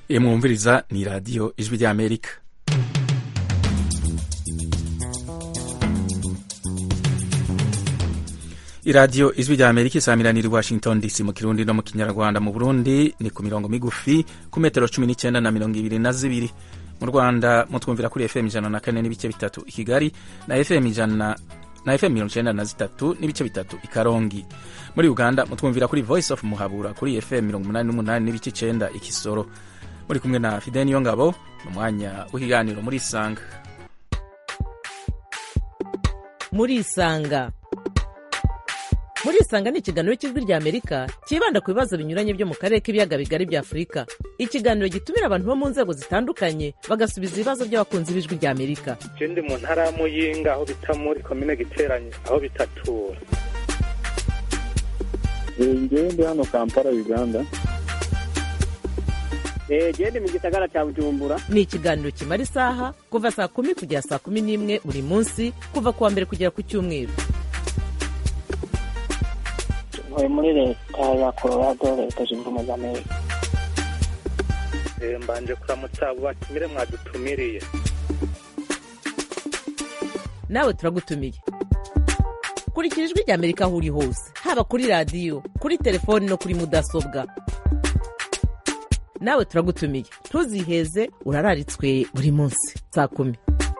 iyo mwumviriza ni radiyo ijwi ry'amerika iradiyo ijwi rya amerika isamiranira i washington dc mu kirundi no mu kinyarwanda mu burundi ni ku mirongo migufi ku metero cumi n'icyenda na mirongo ibiri na zibiri mu rwanda mutwumvira kuri fm ijana na kane n'ibice bitatu i kigali na fm ijana na fm mirongo icyenda na zitatu n'ibice bitatu i karongi muri uganda mutwumvira kuri voice of muhabura kuri fm mirongo umunani n'umunani n'ibice icyenda i kisoro muri kumwe na fideni yo ngabo mu mwanya w'ikiganiro muri isanga muri isanga muri isanga ni ikiganiro cy'ijwi rya amerika cyibanda ku bibazo binyuranye byo mu karere k'ibiyaga bigari bya afurika ikiganiro gitumira abantu bo mu nzego zitandukanye bagasubiza ibibazo by'abakunzi b'ijwi rya amerika ndi mu ntara ya muyinga aho bita muri komine giteranye aho bitatura ngewe ndi hano kampala uganda gende mu gisagara cya bujumbura ni ikiganiro kimara isaha kuva saa kumi kugera saa kumi n'imwe buri munsi kuva ku wa mbere kugera ku cyumweru ntuye muri leta ya colorado leta zunze ubumwe za amerika mbanje kuramutsa abo batumire mwadutumiriye nawe turagutumiye kurikira ijwi rya amerika aho uri hose haba kuri radiyo kuri telefoni no kuri mudasobwa nawe turagutumiye ntuziheze urararitswe buri munsi saa kumi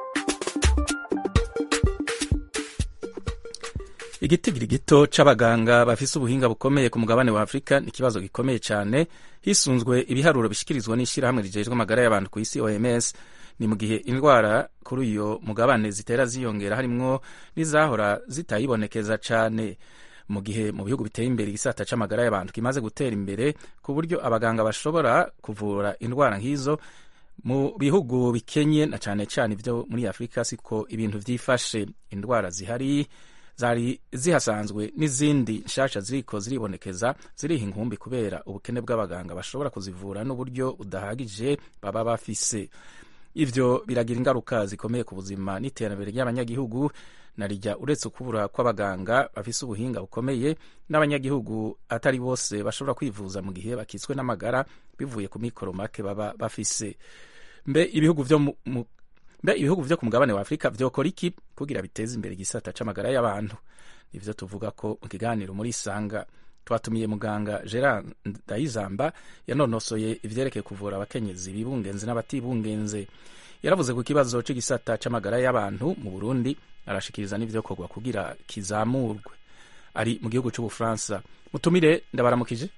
igitigiri gito c'abaganga bafise ubuhinga bukomeye ku mugabane wa afurika ni ikibazo gikomeye cyane hisunzwe ibiharuro bishyikirizwa n'ishyirahamwe rijejwe amagara y'abantu ku isi oms ni mu gihe indwara kuri uyo mugabane zitera ziyongera harimwo n'izahora zitayibonekeza cyane mu gihe mu bihugu biteye imbere igisata c'amagara y'abantu kimaze gutera imbere ku buryo abaganga bashobora kuvura indwara nk'izo mu bihugu bikenye na cyane cyane ibyo muri afurika siko ibintu vyifashe indwara zihari zari zihasanzwe n'izindi nshasha ziriko ziribonekeza ziriha inkumbi kubera ubukene bw'abaganga bashobora kuzivura n'uburyo budahagije baba bafise ivyo biragira ingaruka zikomeye ku buzima n'iterambere ry'abanyagihugu narijya uretse kubura kw'abaganga bafise ubuhinga bukomeye n'abanyagihugu atari bose bashobora kwivuza mu gihe bakitswe n'amagara bivuye ku mikoro make baba bafise mbe ibihugu vyo mu mbe ibihugu vyo ku mugabane wa afurika vyokora iki kugira biteze imbere igisata c'amagara y'abantu nivyo tuvuga ko mu kiganiro muri isanga twatumiye muganga gerard ndayizamba yanonosoye ivyerekeye kuvura abakenyezi bibungenze n'abatibungenze yaravuze ku kibazo c'igisata c'amagara y'abantu mu burundi arashikiriza n'ivyokorwa kugira kizamurwe ari mu gihugu c'ubufaransa mutumire ndabaramukije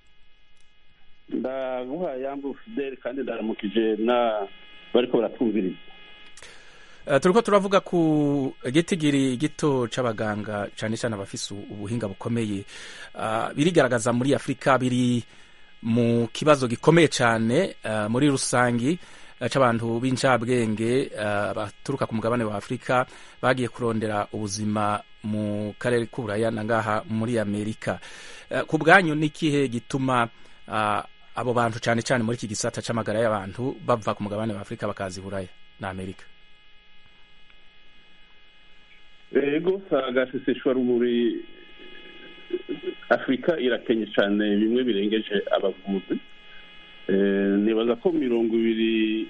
ndaguha yambu fideli kandi ndaramukije na bariko baratwumviriza Uh, turiko turavuga ku gitigiri gito c'abaganga cane cane abafise ubuhinga bukomeye uh, birigaragaza muri afurika biri mu kibazo gikomeye cane uh, muri rusangi uh, c'abantu b'incabwenge uh, baturuka ku mugabane wa afurika bagiye kurondera ubuzima mu karere k'uburaya na ngaha muri amerika uh, ku bwanyu n'ikihe gituma uh, abo bantu cane cane muri iki gisata c'amagara y'abantu bava ku mugabane wa afurika bakaza i buraya na amerika ego agaseseshwa rumuri afurika irakenye cyane bimwe birengeje abavuzi nibaza ko mirongo ibiri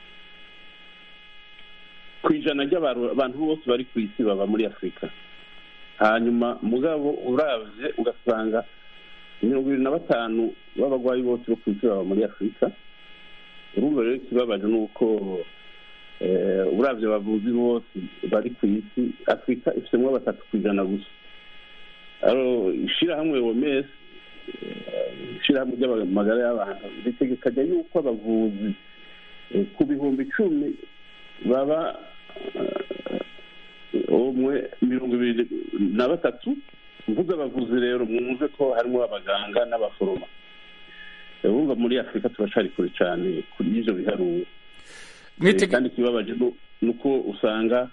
ku ijana ry'abantu bose bari ku isi baba muri afurika hanyuma mugabo urabye ugasanga mirongo ibiri na batanu b'abarwayi bose bo ku isi baba muri afurika urumva rero ikibabaje ni uko urabyo abavuzi bose bari ku isi afurika ifitemo batatu ku ijana gusa ishyirahamwe womesi ishyirahamwe ry'amagara y'abantu ritegekanya yuko abavuzi ku bihumbi icumi baba umwe mirongo ibiri na batatu mvuze abavuzi rero mwumve ko harimo abaganga n'abaforoma urumva muri afurika turacari kure cyane kuri ibyo biharuro kandi ikibabaje ni uko usanga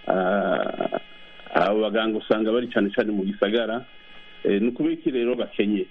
abo baganga usanga bari cyane cyane mu gisagara ni ukubera iki rero bakenye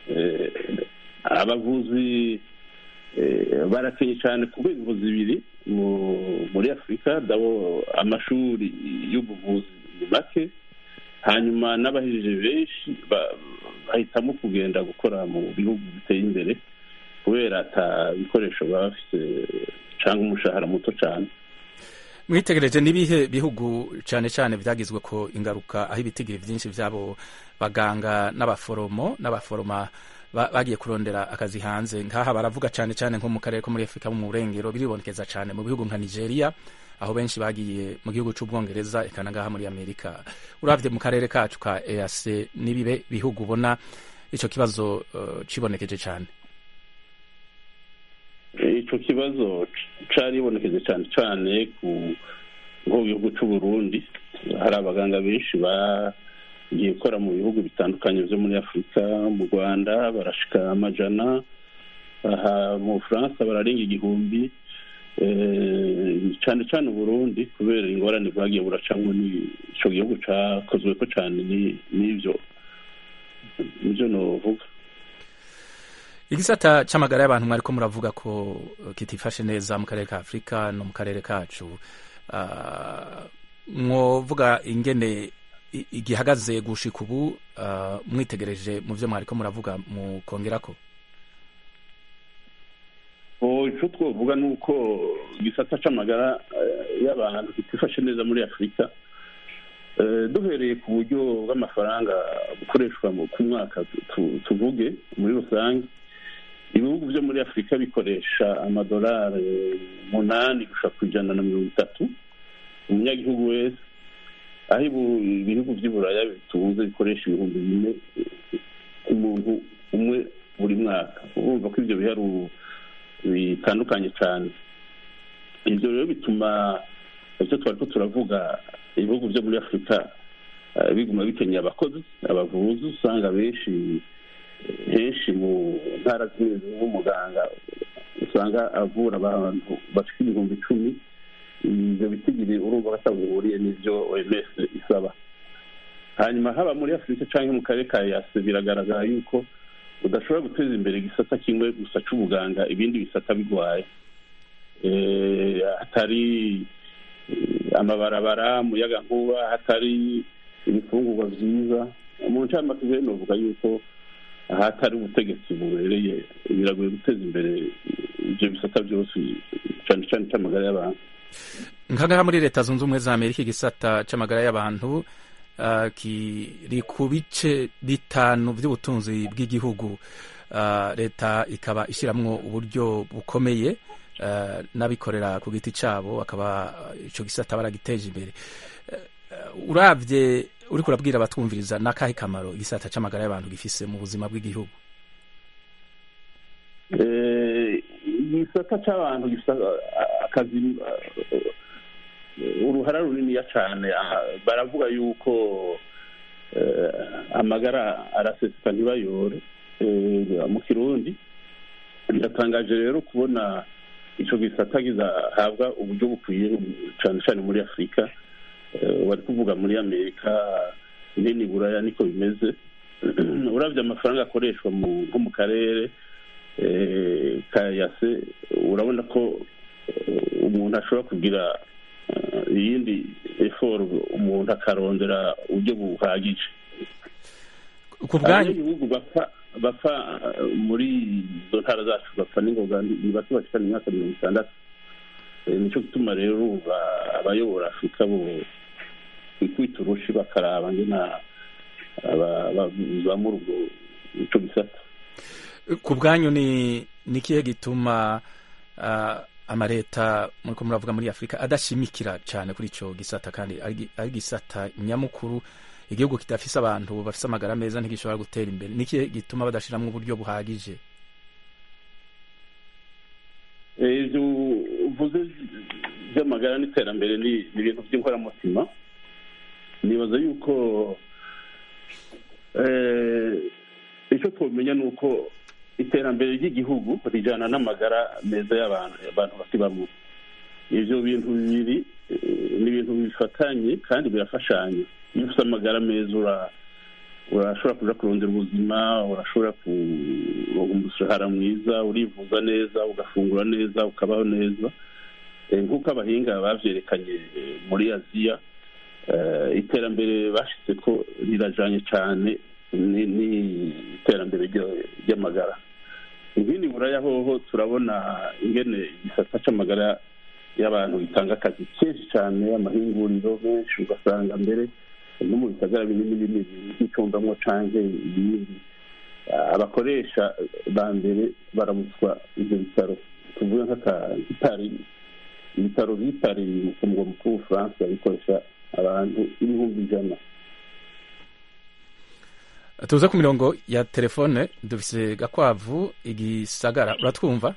abavuzi barakenye cyane ku rwego bibiri muri afurika dabo amashuri y'ubuvuzi ni make hanyuma n'abahejeje benshi bahitamo kugenda gukora mu bihugu biteye imbere kubera ata bikoresho baba bafite cyangwa umushahara muto cyane mwitegereje n'ibihe bihugu cyane cyane byagizwe ko ingaruka aho ibitigiri byinshi by'abo baganga n'abaforomo n'abaforoma ba- bagiye kurondera akazi hanze nk'aha baravuga cyane cyane nko mu karere ko muri afurika mu burengero biribonekeza cyane mu bihugu nka nigeria aho benshi bagiye mu gihugu cy'ubwongereza eka na ngaha muri amerika urabye mu karere kacu ka eac n'ibibe bihugu ubona icyo kibazo eh, cibonekeje cyane icyo kibazo cyaribonekeje cyane cyane ku nko mu gihugu cy'u Burundi hari abaganga benshi bagiye gukora mu bihugu bitandukanye byo muri afurika mu rwanda barashika amajana aha mu bufaransa bararenga igihumbi Eh, cyane cyane uburundi kubera ingorane bwagiye buracamo icyo gihugu cyakozwe ko cyane ni- n'ibyo nibyo novuga igisata c'amagara y'abantu mwariko muravuga ko eh, kitifashe neza mu karere ka afurika no mu karere kacu Ah, mwovuga ingene i- igihagaze gushika ubu ah, mwitegereje mu vyo mwariko muravuga mukongerako Oh, icyo twavuga ni uko igisata c'amagara eh, y'abantu kitifashe neza muri afurika Eh, duhereye ku buryo bw'amafaranga bukoreshwa mu- ku mwaka tu- tu- tuvuge muri rusange ibihugu byo muri afurika bikoresha amadolari umunani gushika ku ijana na mirongo itatu umunyagihugu wese aho ibu- ibihugu by'i buraya bitunze bikoresha ibihumbi bine ku muntu umwe buri mwaka urumva ko ibyo biharuro bitandukanye cyane ibyo rero bituma ibyo twari ko turavuga ibihugu byo muri afurika eh, biguma bikeneye abakozi abavuzi usanga benshi henshi mu ntara zimwe zimwe nk'umuganga usanga avura abantu bafite ibihumbi icumi ibyo bitigiri urumva ko atabihuriye n'ibyo oms isaba hanyuma haba muri afurika cyangwa mu karere ka yase biragaragara yuko udashobora guteza imbere igisata kimwe gusa cy'ubuganga ibindi bisata bigwaye Eh, hatari eh, amabarabara umuyagankuba hatari ibifungurwa byiza mu ncamake rero novuga yuko ahatari ubutegetsi bubereye biragoye guteza imbere ibyo bisata byose cyane cyane cy'amagara y'abantu nkangaha muri leta zunze ubumwe za amerika igisata c'amagara y'abantu ah, kiri ku bice bitanu by'ubutunzi bw'igihugu Ah, leta ikaba ishyiramo uburyo bukomeye ah, n'abikorera ku giti cyabo akaba icyo gisata baragiteje imbere Eh, urabye uri kurabwira abatwumviriza n'akahe kamaro igisata c'amagara y'abantu gifise mu buzima bw'igihugu Eh, igisata cy'abantu gifite akazi eh, uruhara runiniya cyane ah, baravuga yuko eh, amagara araseseka ntibayore eh, mu kirundi biratangaje rero kubona icyo gisata kizahabwa uburyo bukwiye cyane cyane muri afurika Eh, wari kuvuga muri amerika nini buraya niko bimeze urabye amafaranga akoreshwa mu- nko mu karere eh, ka yase urabona ko eh, umuntu ashobora kugira eh, iyindi eforo umuntu akarondera uburyo buhagije ku bwanyu abanyagihugu bapfa bapfa eh, muri izo ntara zacu bapfa n'ingoga ni bato bashikana imyaka mirongo itandatu Eh, nicyo gituma rero urumva abayobora afurika bo kwikubita urushi bakaraba ngena bazamura ubwo ico gisata ku bwanyu ni ni ikihe gituma ah, amaleta muriko muravuga muri afurika adashimikira cyane kuri ico gisata kandi ari gi- ari gisata nyamukuru igihugu kidafise abantu bafise amagara meza ntigishobora gutera imbere ni ikihe gituma badashiramwo uburyo buhagije Eh, ivyo uvuze by'amagara n'iterambere ni ni ibintu by'inkoramutima nibaza yuko eh, icyo twamenya ni uko iterambere ry'igihugu rijyana n'amagara meza y'abantu abantu bakibamo ibyo bintu bibiri eh, ni ibintu bifatanye kandi birafashanya iyo ufite amagara meza ura urashobora kuja kurondera ubuzima urashobora kuronka umushahara mwiza urivuza neza ugafungura neza ukabaho neza Eh, nk'uko abahinga bavyerekanye eh, muri aziya eh, iterambere bashitse ko rirajanye cane ni- n'iterambere ryo- ry'amagara nk'ini buraya hoho turabona ingene igisata c'amagara y'abantu gitanga akazi kenshi cyane amahinguriro menshi ugasanga mbere no mu bisagara binini binini nk'icumbamwo canke ibindi abakoresha ba mbere baramutswa ivyo bitaro tuvuge nk'akapari ibitaro vy'ipari ku mugwa mukuru w'ubufaransa bikoresha abantu ibihumbi ijana tuze ku mirongo ya telefone dufise gakwavu igisagara uratwumva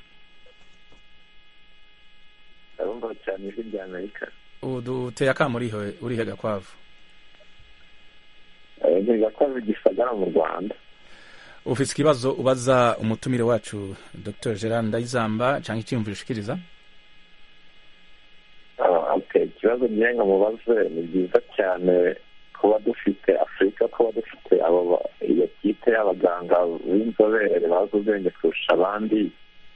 ndabumva cyane ijwi rya amerika uduteye akamu urihe urihe gakwavu ni gakwavu gisagara mu rwanda ufise ikibazo ubaza umutumire wacu dr gerard ndayizamba cyangwa icyiyumviro ushikiriza ikibazo ngenga mubaze ni byiza cyane kuba dufite afurika kuba dufite iyo kipe y'abaganga b'inzobere bazi ubwenge kurusha abandi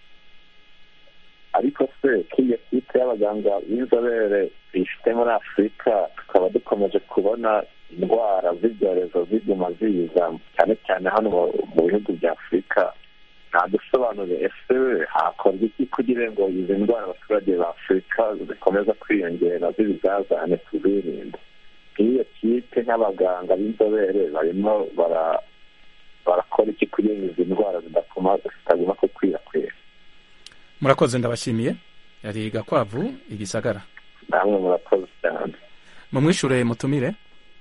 ariko se ko iyo kipe y'abaganga b'inzobere tuyifite muri afurika tukaba dukomeje kubona indwara z'ibyorezo ziguma ziza cyane cyane hano mu bihugu bya afurika ntadusobanure ese hakorwa iki kugira ngo izi ndwara abaturage ba afurika zikomeza kwiyongera z'ibizazane tuzirinde nk'iyo kipe nk'abaganga b'inzobere barimo barakora iki kugira ngo izi ndwara zitaguma gukwirakwira murakoze ndabashimiye yari gakwavu igisagara namwe murakoze cyane mumwishure mutumire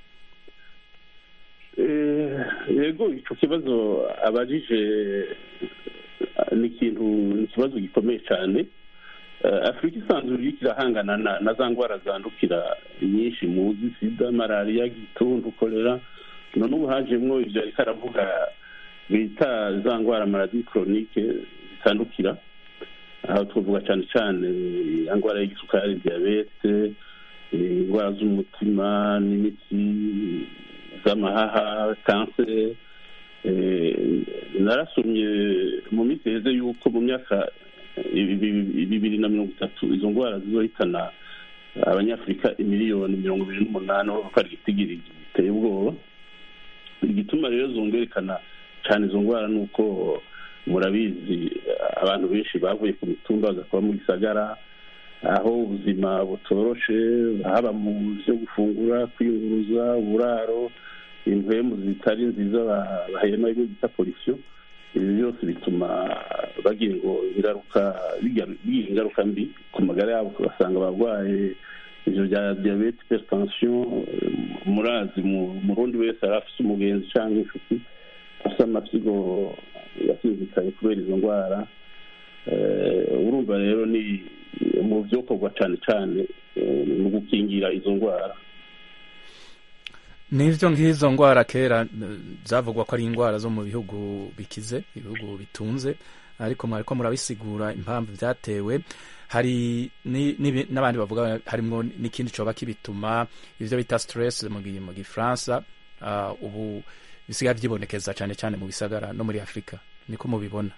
yego icyo kibazo abajije ni ikintu ni ikibazo gikomeye cyane afurika isanzwe iriko irahangana na za ndwara zandukira nyinshi muzi sida malariya gituntu kolera none ubu hajemwo ibyo ariko aravuga bita za ndwara maladi koronike zitandukira aho twavuga cyane cyane indwara y'igisukari diyabete indwara z'umutima n'imitsi z'amahaha kanseri narasomye mu minsi heze yuko mu myaka bibiri na mirongo itatu izo ndwara zizohitana abanyafurika imiliyoni mirongo ibiri n'umunani aho ari igitigiri giteye ubwoba igituma rero zongerekana cyane izo ndwara ni uko murabizi abantu benshi bavuye ku mitumba bagakora mu gisagara aho ubuzima butoroshe haba mu byo gufungura kwiyunguruza uburaro impwemu zitari nziza bahema ibyo bita polisiyo ibi byose bituma bagira ngo ingaruka bigira ingaruka mbi ku magara yabo ugasanga abarwaye ibyo bya diyabete hypertension murazi murundi wese yari afite umugenzi cyangwa inshuti afite amasigo yasinzikaye kubera izo ndwara urumva rero ni mu byokorwa cyane cyane mu gukingira izo ndwara n'ibyo nk'izo ndwara kera zavugwa ko ari indwara zo mu bihugu bikize ibihugu bitunze ariko mwariko murabisigura impamvu byatewe hari n'abandi bavuga harimo n'ikindi coba kibituma ivyo bita stress mu gifaransa ubu bisigaye byibonekeza cyane cyane mu bisagara no muri afurika niko mubibona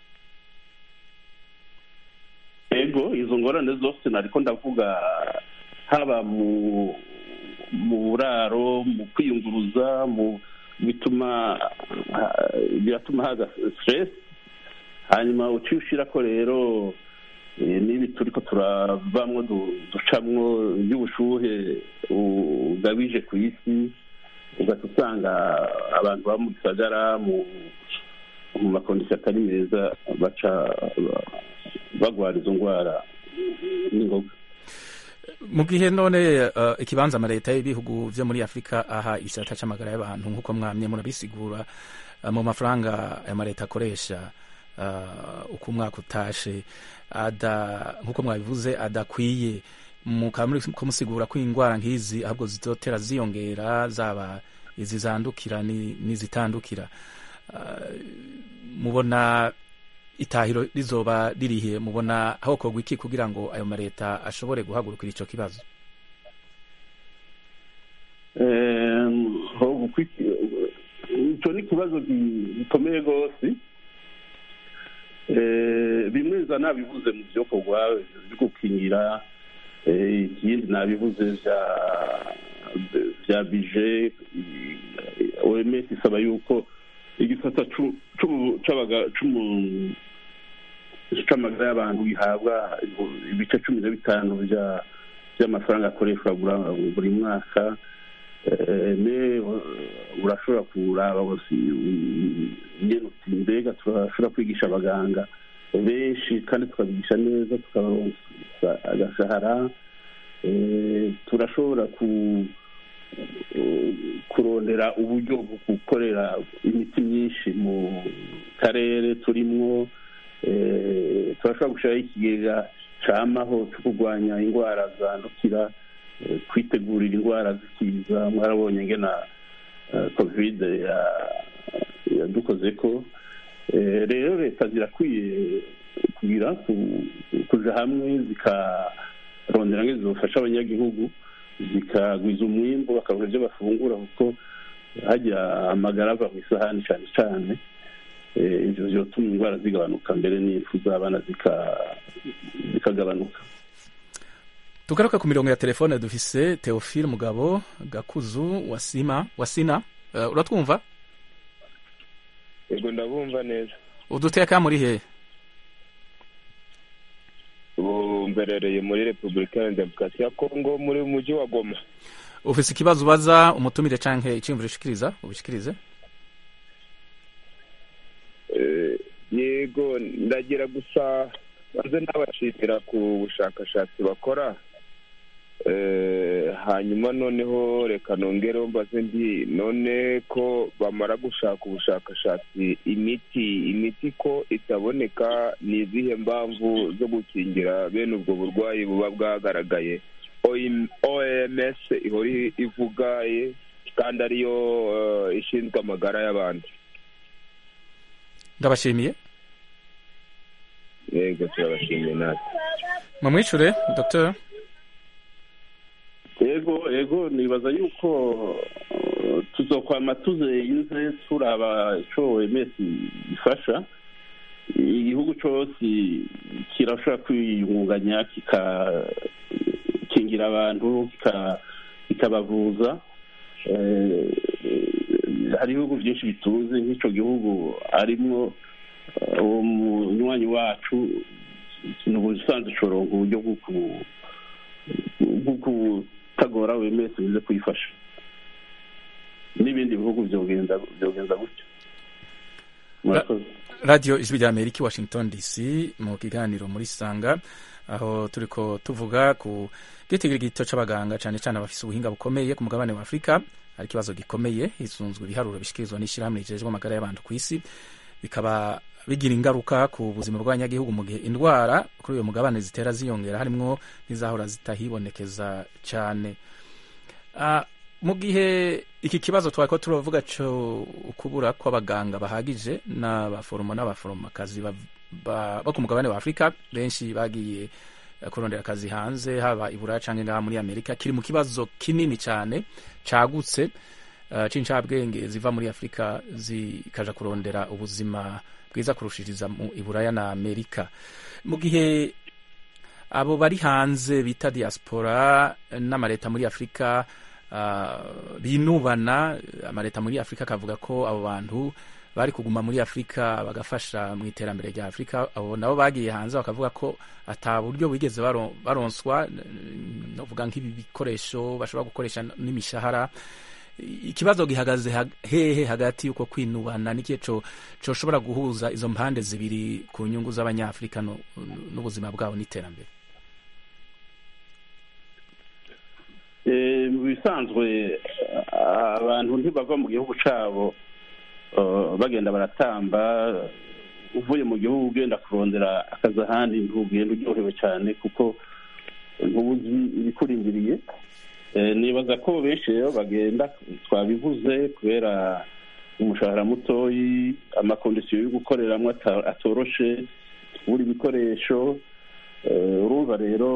ego izo ngorane zose nariko ndavuga haba mu mu buraro mu kwiyunguruza mu bituma biratuma haza stress hanyuma uciye ushirako rero n'ibi turiko turavamwo ducamwo by'ubushuhe bugabije ku isi ugahita usanga abantu baba mu gisagara mu makondisiyo atari meza baca bagwara izo ndwara n'ingoga mu gihe none ikibanza amaleta y'ibihugu byo muri afurika aha igisata cy'amagara y'abantu nk'uko mwamye murabisigura mu mafaranga aya maleta akoresha uko umwaka utashe nk'uko mwabivuze adakwiye mukaba muri kumusigura ko indwara nk'izi ahubwo zizotera ziyongera zaba izi zandukira n'izitandukira mubona itahiro rizoba ririhe mubona hakorwa iki kugira ngo ayo maleta ashobore guhagurukira icyo kibazo icyo ni ikibazo gikomeye rwose bimwe za nabivuze mu byokorwa byo gukingira ikindi nabivuze bya bije oms isaba yuko igisata c'amagara y'abantu gihabwa ibice cumi na bitanu by'amafaranga akoreshwa buri mwaka ne urashobora kuraba ingene uti mbega turashobora kwigisha abaganga benshi kandi tukabigisha neza tukabaronsa agashahara turashobora kurondera uburyo bwo gukorera imiti myinshi mu karere turimwo turashobora gushyiraho ikigega camaho cyo kurwanya indwara zandukira kwitegurira indwara zikiza mwarabonye ngena kovide yadukoze ko rero leta zirakwiye kugira kuja hamwe zikarondera ngo zifasha abanyagihugu zikagwiza umwimbu bakabona ibyo bafungura kuko hajya amagara ava mu isahani cyane cyane ibyo byotuma indwara zigabanuka mbere n'impfu z'abana zikagabanuka tugaruka ku mirongo ya telefone dufise teofile mugabo gakuzu wasima wasina uh, uratwumva yego ndabumva neza uduteka muri hehe ubu mberereye muri repubulika ya demokarasi ya kongo muri mujyi wa goma ufise ikibazo ubaza umutumire canke iciyumviro ushikiriza ubishikirize yego ndagira gusa maze nabashimira ku bushakashatsi bakora hanyuma noneho reka nongereho mbaze ndi none ko bamara gushaka ubushakashatsi imiti imiti ko itaboneka ni izihe mpamvu zo gukingira bene ubwo burwayi buba bwagaragaye oms ihora ivuga kandi ariyo ishinzwe amagara y'abantu ndabashimiye yego turabashimiye natwe mumwicure dr yego yego nibaza yuko tuzokwama tuzeyinze turaba ico oms ifasha igihugu cose kirashobora kwiyungunganya kikakingira abantu kikabavuza hari ibihugu byinshi bitunze nk'ico gihugu arimwo uwo munywanyi wacu ni ubusanzwe coronka uburyo bwo kutagora wemeye bize kuyifasha n'ibindi bihugu byogenza gutyo murakoze radiyo ijwi rya amerika i washington dc mu kiganiro muri sanga aho turiko tuvuga ku gitigirigito c'abaganga cane cane abafise ubuhinga bukomeye ku mugabane wa afurika hari ikibazo gikomeye hisunzwe ibiharuro bishikirizwa n'ishyirahamwe rijejwe amagara y'abantu ku isi bikaba bigira ingaruka ku buzima bw'abanyagihugu mu gihe indwara kuri uyu mugabane zitera ziyongera harimwo n'izahora zitahibonekeza cyane mu gihe iki kibazo twari ko turavuga cyo kubura kw'abaganga bahagije n'abaforomo n'abaforomokazi bo ku mugabane wa afurika benshi bagiye kurondera akazi hanze haba i buraya cyangwa ngaha muri amerika kiri mu kibazo kinini cyane cagutse c'incabwenge ziva muri afurika zikaja kurondera ubuzima bwiza kurushiriza mu iburaya na amerika mu gihe abo bari hanze bita diaspora n'amaleta muri afurika uh, binubana amaleta muri afurika akavuga ko abo bantu bari kuguma muri afurika bagafasha mu iterambere rya afurika abo nabo bagiye hanze bakavuga ko ata buryo bigeze baronswa novuga nk'ibi bikoresho bashobora gukoresha n'imishahara ikibazo gihagaze hehe hagati y'uko kwinubana n'ikihe coshobora guhuza izo mpande zibiri ku nyungu z'abanyafurika n'ubuzima bwabo n'iterambere mu bisanzwe abantu ntibava mu gihugu cyabo bagenda baratamba uvuye mu gihugu ugenda kurondera akazi ahandi ntugenda uryohewe cyane kuko ntubuzi ibikurindiriye nibaza ko benshi rero bagenda twabivuze kubera umushahara mutoyi amakondisiyo yo gukoreramo atoroshe buri bikoresho urumva rero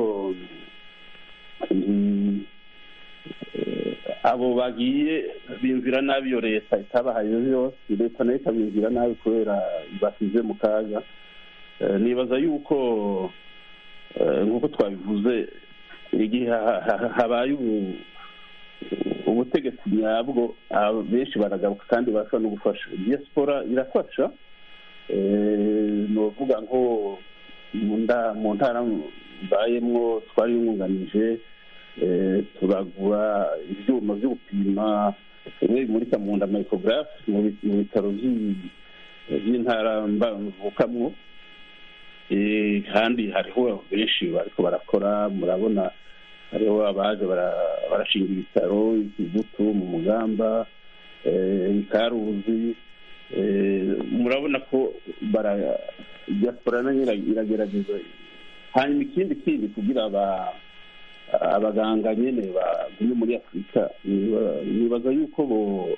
abo bagiye bimvira nabi iyo leta itabahaye yose leta nayo ikabimvira nabi kubera basize mu kaga nibaza yuko nk'uko twabivuze igihe habaye ubutegetsi nyabwo benshi baragaruka kandi barashobora no gufasha diaspora irafasha ni uvuga nko mu nda- mu ntara mbayemwo twariyungunganije eh, turagura ibyuma byo gupima bimwe bimurika mu nda micrograph mu bi- mu bitaro by'i- by'intara mba- mvukamwo Eh, kandi hariho benshi bariko barakora murabona hariho abaje bara- barashinga ibitaro ikibuto mu mugamba eh, ikaruzi eh, murabona ko bara diaspora nayo ira- iragerageza hanyuma ikindi kindi kugira aba abaganga nyene bagume muri afurika niba- nibaza yuko bo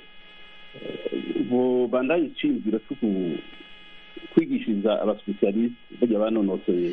bo bandanye iciyumviro cyo ku- kwigishiriza abasipesialisite bajya banonosoye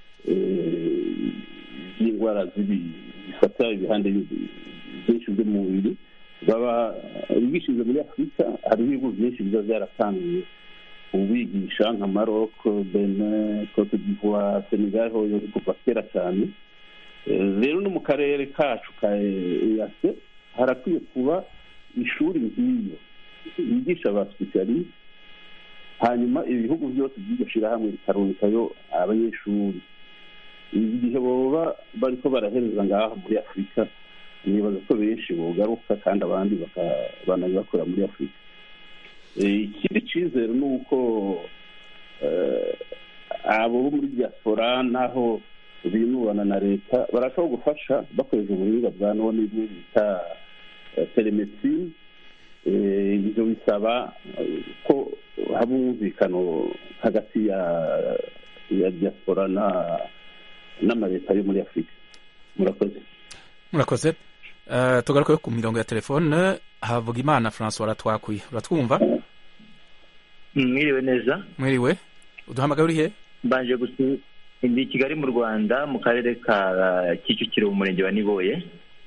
eh, by'indwara zibi- zifata ibihande bi- byinshi by'umubiri baba bigishiriza muri afurika hariho ibihugu byinshi biba byaratangiye ubigisha nka maroc benin cote d'ivoire senegal hoyo ni kuva kera cyane Eh, rero no mu karere kacu ka eyase harakwiye kuba ishuri nk'iyo yigisha ba sipesialisite hanyuma ibihugu byose by'iryo shyirahamwe bikarungikayo abanyeshuri igihe boba bariko barahereza ngaha muri afurika nibaza ko benshi bogaruka kandi abandi bakabandanya bakora muri afurika Eh, ikindi cyizere ni uko eh, abo bo muri diaspora naho binubana na leta barashobora gufasha bakoresha ubuhinga bwa none bimwe bita eh, telemedicine Eh, ibyo bisaba eh, ko haba umwumvikano hagati ya ya diaspora na n'amaleta yo muri afurika murakoze murakoze Eh, tugaruke ku mirongo ya telefone havuga imana francois aratwakuye uratwumva mwiriwe neza mwiriwe uduhamagaye uri he mbanje gusu ndi i kigali mu rwanda mu karere ka uh, kicukiro mu murenge wa niboye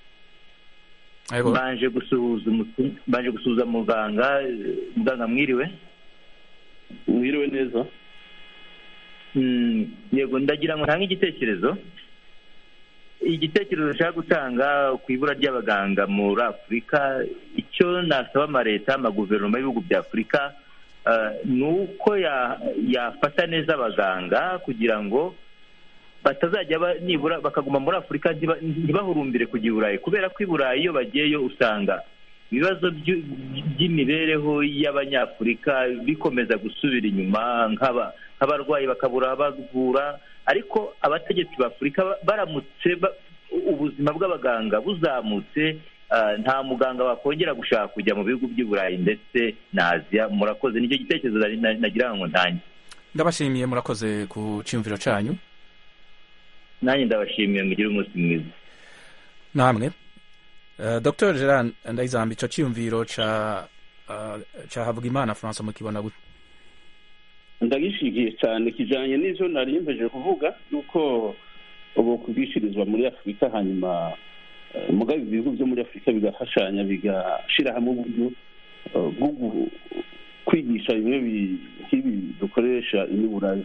Yego. mbanje gusuhuza umutu- mbanje gusuhuza muganga eh, muganga mwiriwe mwiriwe neza Mm, yego ndagira ngo ntange igitekerezo igitekerezo nshaka gutanga ku ibura ry'abaganga muri afurika icyo nasaba amaleta amaguverinoma y'ibihugu bya afurika eh, ni uko ya- yafata neza abaganga kugira ngo batazajya ba- nibura bakaguma muri afurika ntiba- ntibahurumbire kujya i burayi kubera ko i burayi iyo bagiyeyo usanga ibibazo by'u- by'imibereho y'abanyafurika bikomeza gusubira inyuma nk'aba- nk'abarwayi bakabura abavura ariko abategetsi ba afurika ba- baramutse ba- ubuzima bw'abaganga buzamutse ah, nta muganga wakongera gushaka kujya mu bihugu by'i burayi ndetse na aziya murakoze nicyo gitekerezo nari- nari- nagira ngo ntange ndabashimiye murakoze ku cyumviro cyanyu nanjye ndabashimiye mugire umunsi mwiza namwe Eh, dr gerard ndayizamba icyo cyiyumviro ca eh, ca havugimana francois mukibona gute ndagishigiye cyane kijanye n'ivyo nari mpeje kuvuga yuko ubu kubwishirizwa muri afurika hanyuma eh, mugabe ibihugu byo muri afurika bigafashanya bigashira hamwe uburyo eh, bwo gu- kwigisha bimwe bi- nk'ibi dukoresha iniburayi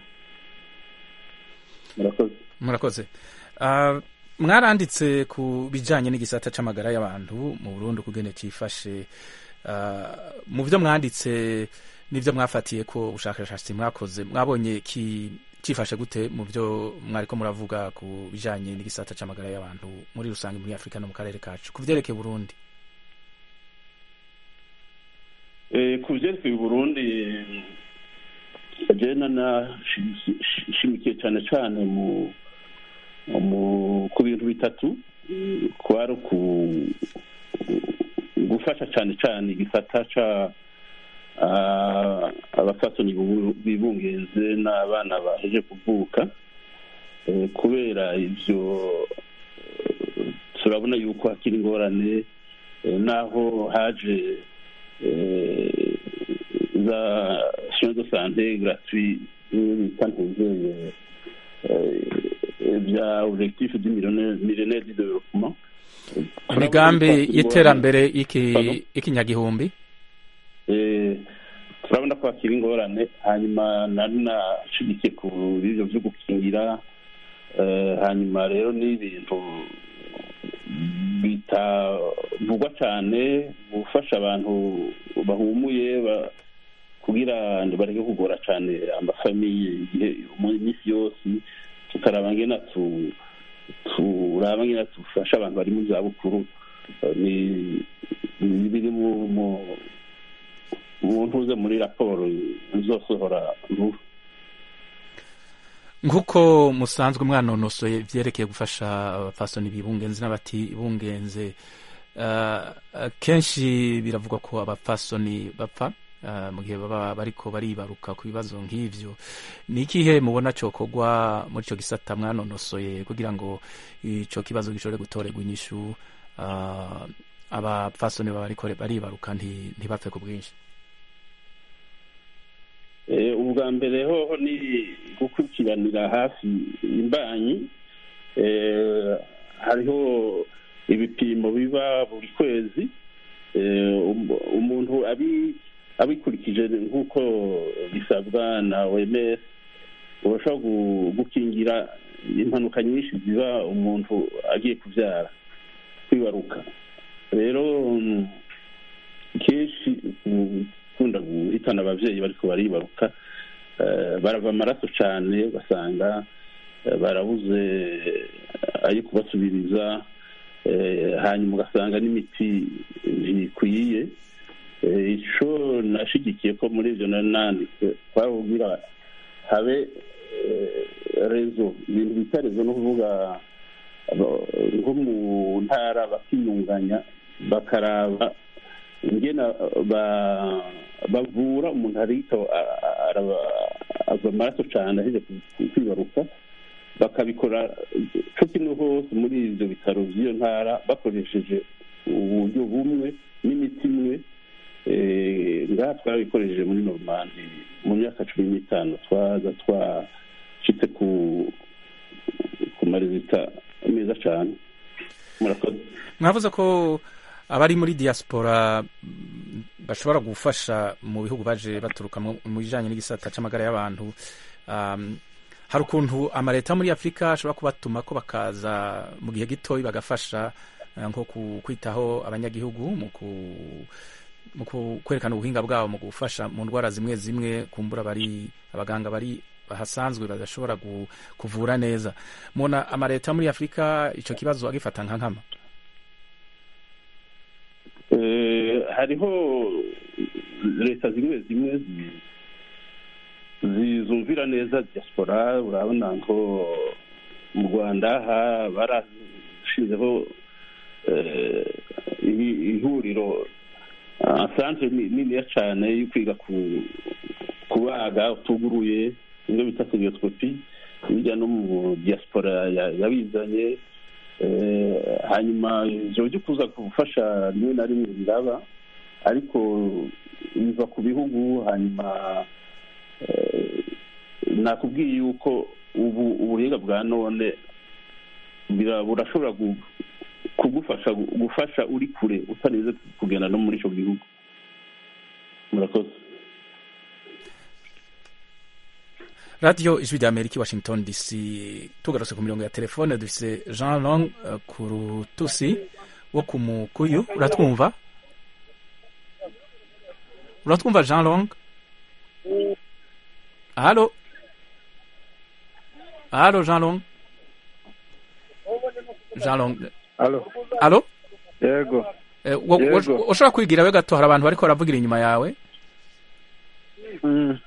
murakoze murakoze Ah, mwaranditse ku bijyanye n'igisata c'amagara y'abantu mu burundi ukugene cyifashe Ah, mu byo mwanditse n'ibyo mwafatiye ko ubushakashatsi mwakoze mwabonye ki cyifashe gute mu byo mwariko muravuga ku bijyanye n'igisata c'amagara y'abantu muri rusange muri afurika no mu karere kacu ku byerekeye burundi Eh, ku byerekeye uburundi jena nashimikiye cyane cyane mu mu ku bintu bitatu eh, kwari uku gufasha cyane cyane igisata ca ah, abafatoni bibu- bibungenze n'abana baheje kuvuka Eh, kubera ivyo eh, turabona yuko hakiri ingorane eh, naho haje eh, za soins de santé gratuit bimwe bita ntuzeye bya objectif du millénaire millénaire du développement imigambi y'iterambere y'iki- Pardon? y'ikinyagihumbi Eh, turabona ko hakiri ingorane hanyuma nari nashigikiye ku bivyo vyo gukingira eh, hanyuma rero n'ibintu bitavugwa cyane gufasha abantu bahumuye ba- kugira ngo bareke kugora cyane amafamiye igihe mu minsi yose tukaraba ngena tu turaba ngena dufasha abantu bari mu zabukuru Eh, ni ni biri mu mu- mu ntuze muri raporo nzosohora vuba nk'uko musanzwe mwanonosoye ibyerekeye gufasha abapfasoni bibungenze n'abatibungenze uh, kenshi biravugwa ko abapfasoni bapfa uh, mu gihe baba bariko baribaruka ku bibazo nk'ivyo ni ikihe mubona cokorwa muri ico gisata mwanonosoye kugira ngo ico kibazo gishobore gutorerwa inyishu uh, abapfasoni baba bariko baribaruka nti- ntibapfe ku bwinshi Eh, ubwa mbere hoho ni gukurikiranira hafi imbanyi Eh, hariho ibipimo biba buri kwezi Eh, um- umuntu abi- abikurikije nk'uko bisabwa na oms urashobora gu- gukingira impanuka nyinshi ziba umuntu agiye kubyara kwibaruka rero mm, kenshi gukunda guhitana ababyeyi bariko baribaruka eh, barava amaraso cyane ugasanga eh, barabuze ayo kubasubiriza eh, hanyuma ugasanga n'imiti ntikwiye Eh, ico nashigikiye ko muri ivyo nari nanditse twabubwira habe eh, rezo ibintu bita rezo no kuvuga abo- nko mu ntara bakiyunganya bakaraba ingena ba- bavura umuntu ariko ava amaraso cyane aheje ku- kwibaruka bakabikora co kimwe hose muri ivyo bitaro vy'iyo ntara bakoresheje uburyo bumwe n'imiti imwe Eh, ngaha twarabikoresheje muri normandi mu myaka cumi n'itanu twaza twashitse ku ku marezita meza cyane murakoze mwavuze ko abari muri diaspora mm, bashobora gufasha mu bihugu baje baturuka mu mu bijanye n'igisata c'amagara y'abantu um, hari ukuntu amaleta muri afurika ashobora kubatuma ko bakaza mu gihe gitoyi bagafasha eh, nko ku- kwitaho abanyagihugu mu ku mu ku- kwerekana ubuhinga bwabo mu gufasha mu ndwara zimwe zimwe kumbura bari abaganga bari bahasanzwe badashobora gu- kuvura neza mubona amaleta muri afurika ico kibazo agifata nka nkama Eh, hariho leta zimwe zimwe zi- zizumvira neza diaspora urabona nko mu rwanda ha barashizeho eh, ihi- ihuriro asanzwe niniya cyane yo kwiga ku kubaga utuguruye ibyo bita seriosikopi hirya no mu diaspora ya- yabizanye Eh, hanyuma ivyo byo kuza gufasha rimwe na rimwe biraba ariko biva ku bihugu hanyuma eh, nakubwiye yuko ubu ubuhinga bwa none bira- burashobora gu- kugufasha gufasha uri kure utarinze kugenda no muri ico gihugu murakoze radiyo ijwi rya amerika i washington dc tugarutse ku mirongo ya telefone dufise jean long uh, ku rutusi wo ku mukuyu uratwumva uratwumva jean long halo halo jean long jean long Alo, halo yego. Eh, wo- wo- Yego. ushobora kwigira we gato hari abantu bariko baravugira inyuma yawe Mm.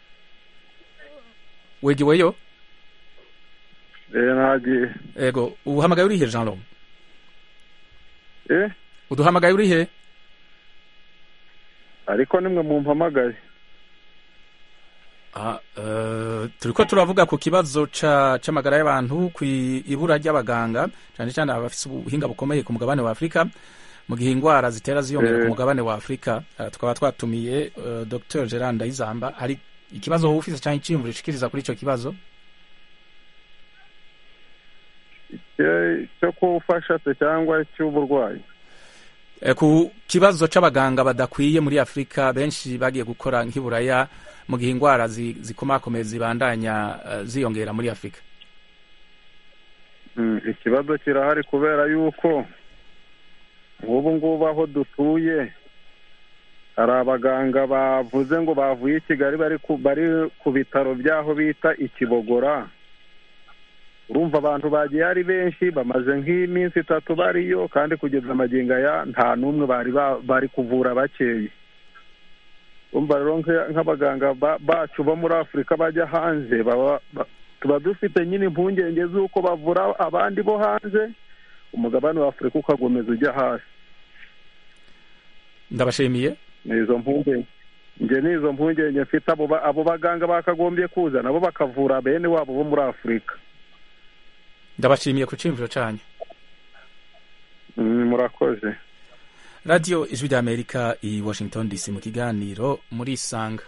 wegiweyo Eh, nagiye. ego uhamagaye urihe jean long Eh, uduhamagaye urihe ariko nimwe mumpamagaye. Ah, eh, turiko turavuga ku kibazo ca c'amagara y'abantu ku ibura ry'abaganga cyane cyane abafise ubuhinga bukomeye ku mugabane wa Afurika mu gihe ingwara zitera ziyongera Eh. ku mugabane wa Afurika uh, tukaba twatumiye uh, Dr Gerard Ndayizamba hari ikibazo wowe ufise cyangwa iciyumviro ushikiriza kuri ico kibazo Icyo- Cyo kufasha se cyangwa cy'uburwayi. Eh, ku kibazo c'abaganga badakwiye muri Afurika benshi bagiye gukora nk'iburaya mu gihe ingwara zi- zikomakomeye zibandanya uh, ziyongera muri Afurika Mm, ikibazo kirahari kubera yuko nk'ubu ngubu aho dutuye hari abaganga bavuze ngo bavuye i kigali bari ku bari ku bitaro by'aho bita ikibogora urumva abantu bagiye ari benshi bamaze nk'iminsi itatu bariyo kandi kugeza amagingo aya nta n'umwe bari ba- bari kuvura bakeye urumva rero nka- nk'abaganga ba- bacu bo muri afurika bajya hanze baba ba- tuba dufite nyine impungenge z'uko bavura abandi bo hanze umugabane wa afurika ukakomeza ujya hasi ndabashimiye ni izo mpungenge njye ni izo mpungenge mfite abo ba- abo baganga bakagombye kuza nabo bakavura bene wabo bo muri afurika ndabashimiye ku cyiyumviro cyanyu Mm, murakoze radiyo ijwi ry'amerika i washington dc mu kiganiro muri isanga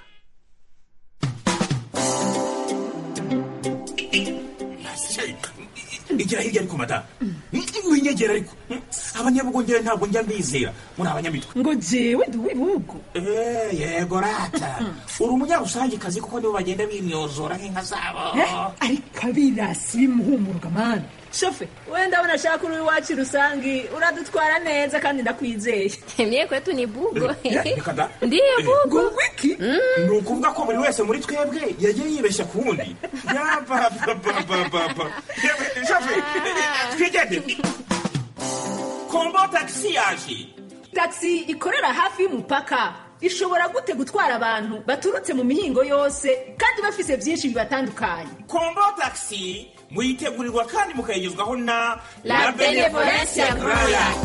igira hirya ariko mata winyegera ariko abanyabugongera ntabwo njya mbizera muri abanyamitwe ngo jewe ndi uw'ibihugu Eh, yego rata uri umunyarusangikazi kuko nibo bagenda bimyozora nk'inka zabo Eh, ariko abirasi bimuhumuruka mani shofe wenda abona ashaka uri iwacu rusangi uradutwara neza kandi ndakwizeye Mie kwetu ni bugo. Eh, reka da. Ndiyo bugo. ngo wiki ni ukuvuga ko buri wese muri twebwe yagiye yibeshya ku wundi yapapapapapa shafe twigende kombo tagisi yaje taxi ikorera hafi y'umupaka ishobora gute gutwara abantu baturutse mu mihingo yose kandi bafise byinshi bibatandukanye kombo tagisi muyitegurirwa kandi mukayigezwaho na La Benevolencia Royal.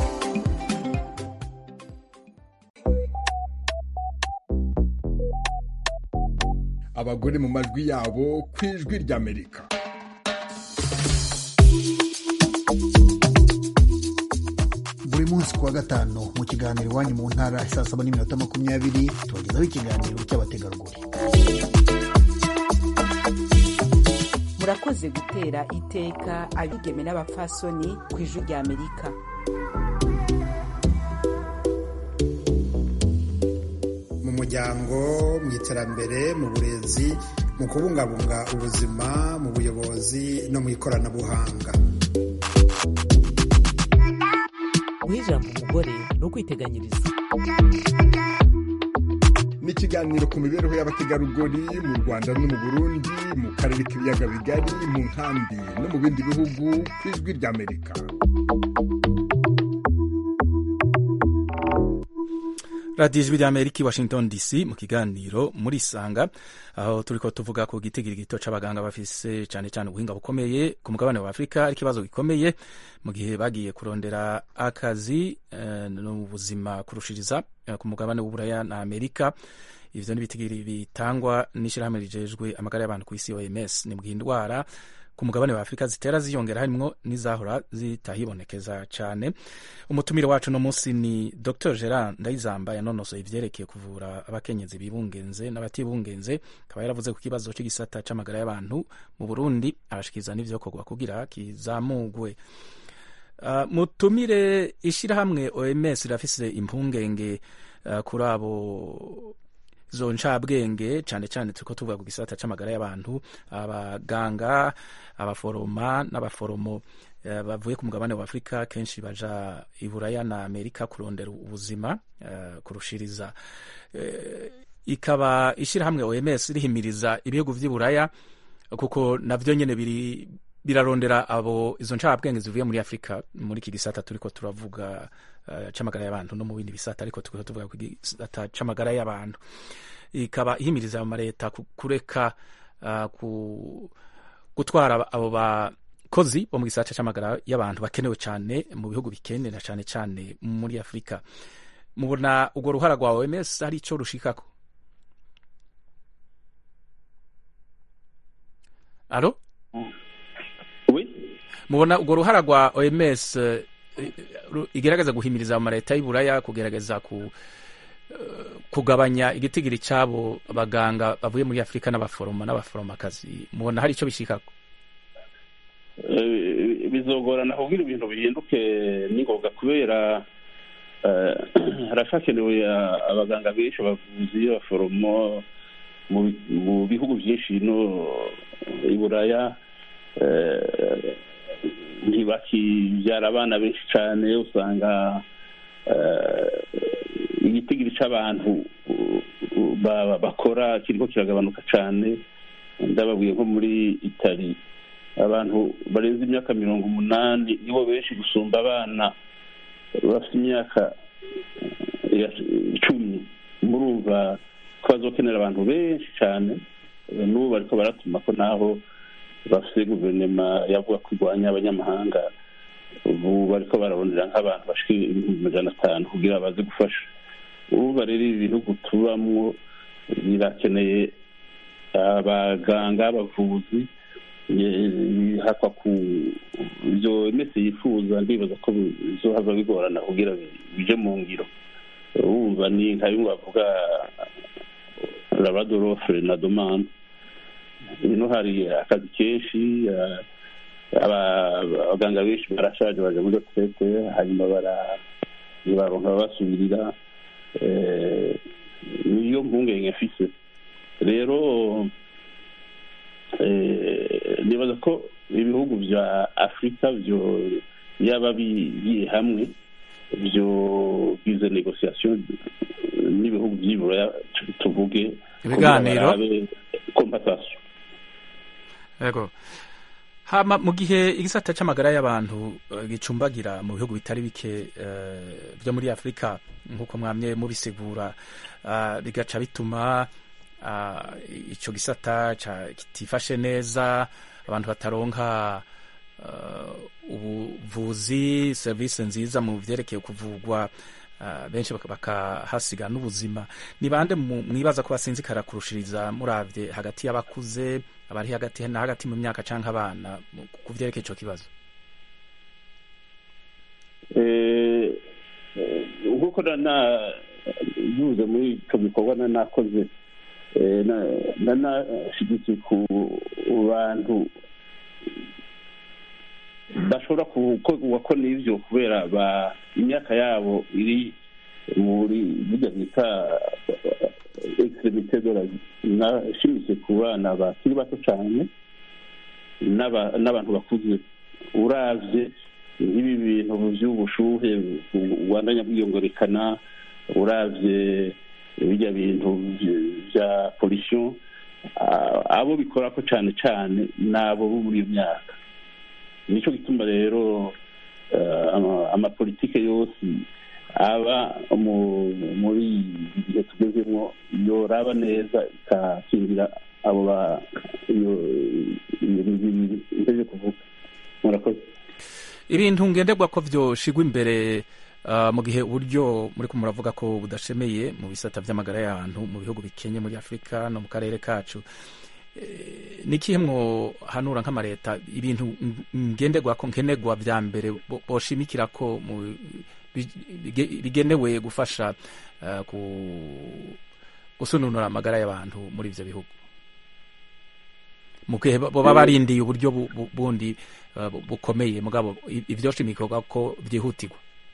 abagore mu majwi yabo ku ijwi ry'amerika buri munsi ku wa gatanu mu kiganiro iwanyu mu ntara saa saba n'iminota makumyabiri tubagezaho ikiganiro cy'abategarugori murakoze gutera iteka abigeme n'abapfasoni ku ijwi rya amerika mu muryango mu iterambere mu burezi mu kubungabunga ubuzima mu buyobozi no mu ikoranabuhanga guha ijambo umugore ni ukwiteganyiriza ni ikiganiro ku mibereho y'abategarugori mu rwanda no mu burundi mu karere k'ibiyaga bigari mu nkambi no mu bindi bihugu ku ijwi ry'amerika radiyo ijwi ry'amerika i washington dc mu kiganiro muri isanga aho turi ko tuvuga ku gitigiri gito c'abaganga bafise cyane cyane ubuhinga bukomeye ku mugabane wa afurika ari ikibazo gikomeye mu gihe bagiye kurondera akazi eh, no mu buzima kurushiriza eh, ku mugabane w'uburaya na amerika ivyo ni ibitigiri bitangwa n'ishirahamwe rijejwe amagara y'abantu ku isi oms ni mu gihe indwara ku mugabane wa afurika zitera ziyongera harimwo n'izahora zitahibonekeza cyane umutumire wacu no munsi ni dr gerard ndayizamba yanonosoye ivyerekeye kuvura abakenyezi bibungenze n'abatibungenze akaba yaravuze ku kibazo cy'igisata c'amagara y'abantu mu burundi arashikiriza n'ivyokorwa kugira kizamugwe Uh, mutumire ishirahamwe oms rirafise impungenge uh, kuri abo izo ncabwenge cyane cyane turiko tuvuga ku gisata c'amagara y'abantu abaganga abaforoma n'abaforomo eh, bavuye ku mugabane wa afurika kenshi baja i buraya na amerika kurondera ubuzima eh, kurushiriza Eh, ikaba ishirahamwe oms rihimiriza ibihugu vy'i buraya kuko navyo nyene biri birarondera abo izo ncabwenge zivuye muri afurika muri iki gisata turiko turavuga uh, c'amagara y'abantu no mu bindi bisata ariko turiko tuvuga ku gisata c'amagara y'abantu ikaba ihimiriza amaleta ku- kureka uh, ku, gutwara abo bakozi bo mu gisata c'amagara y'abantu bakenewe cyane mu bihugu bikene na cyane cyane muri afurika mubona urwo ruhara rwa oms hari ico rushikako alo mubona urwo ruhara rwa oms eh, ru- igerageza guhimiriza amaleta y'uburaya kugerageza ku eh, kugabanya igitigiri cy'abo baganga bavuye muri afurika n'abaforoma n'abaforomakazi mubona hari icyo bishikako Eh, bizogorana kugira ibintu bihinduke n'ingoga kubera eh, harashakenewe ah, abaganga benshi abavuzi abaforomo mu bi- mu bihugu byinshi no i buraya eh, ntibakibyara abana benshi cyane usanga eh, igitigiri c'abantu uh, uh, ba- bakora kiriko kiragabanuka cane ndababwiye nko muri itali abantu barenze imyaka mirongo umunani nibo benshi gusumba abana bafite imyaka eh, ya- icumi murumva ko bazokenera abantu benshi cyane Eh, n'ubu bariko baratuma ko naho bafite guverinoma yavuga ko irwanya abanyamahanga ubu bariko bararondera nk'abantu bashika ibihumbi majana atanu kugira baze gufasha urumva rero ibi bihugu tubamwo birakeneye abaganga abavuzi eh, hakwa ku ivyo mese yifuza ndibaza ko bizohava bigorana kugira bi- bije mu ngiro urumva ni nka bimwe bavuga labradorofre na domande ino hari akazi kenshi eh, aba- abaganga benshi barashaje baje muri retraite hanyuma bara- baronka babasubirira eh, niyo mpungenge mfise rero eh, nibaza ko ibihugu vya afurika vyo yaba bigiye hamwe vyo bize negociation n'ibihugu vy'iburaya tuvuge Ibiganiro. compensation yego hama mu gihe igisata c'amagara y'abantu eh, gicumbagira mu bihugu bitari bike eh, vyo muri afurika nk'uko mwamye mubisigura ah, bigaca bituma ah, ico gisata ca- kitifashe neza abantu bataronka ah, ubuvuzi serivisi nziza mu vyerekeye kuvugwa ah, benshi baka- bakahasiga n'ubuzima ni bande mu- mwibaza ko basinzikara kurushiriza muravye hagati y'abakuze abari hagati na hagati mu myaka canke abana mu- ku vyerekeye ico kibazo Eh, eh, nk'uko na- na- bivuze muri icyo gikorwa na nakoze eh, na- na nashyigikiye ku bantu bashobora gukorwa ko n'ibyo kubera ba imyaka yabo iri muri bijya bita extremité de la vie nashimitse ku bana bakiri bato cyane n'aba- n'abantu bakuze uravye nk'ibi bintu by'ubushuhe bubandanya bwiyongorekana uravye bijya bintu vy- vya pollution ah, abo bikorako cane cane nabo bo muri iyo myaka nico gituma rero eh, ama- amapolitike yose aba mu- muri iki gihe tugezemo yoraba neza ikakingira abo ba iyo iyo mibiri nteze kuvuga murakoze ibintu ngenderwa ko vyoshigwa imbere ah, mu gihe uburyo muri ko muravuga ko budashemeye mu bisata vy'amagara y'abantu mu bihugu bikenye muri afurika no mu karere kacu Eh, ni ikihe mwohanura nk'amareta ibintu ng- ngenderwa ko nkenerwa vya mbere bo- boshimikira ko mu bi- bige- bigenewe gufasha ah, ku gusununura amagara y'abantu muri ivyo bihugu mu gihe bo- boba barindiye uburyo bu- bu- bundi uh, bu- bukomeye mugabo i- ivyoshimikirwa ko vyihutirwa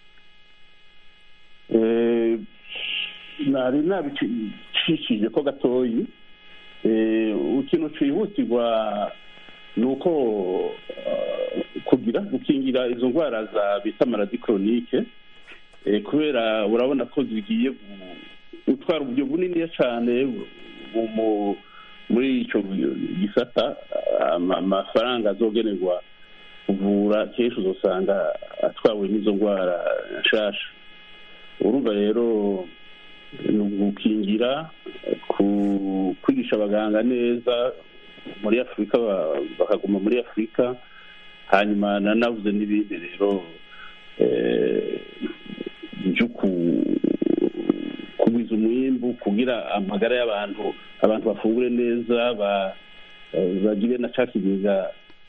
Eh, nari nabicishije ko gatoyi Eh, ikintu cihutirwa ni uko eh, kugira gukingira izo ndwara za bita maladi koronike Eh, kubera urabona ko zigiye gu- gutwara uburyo buniniya cyane bu- mu- muri ico gisata ama- amafaranga azogenerwa kuvura kenshi uzosanga atwawe n'izo ndwara nshasha urumva rero ni ugukingira ku- kwigisha abaganga neza muri afurika ba- bakaguma muri afurika hanyuma nanavuze n'ibindi rero eh, byo ku- kugwiza umwimbu kugira amagara y'abantu abantu bafungure neza ba- eh, bagire na ca kigega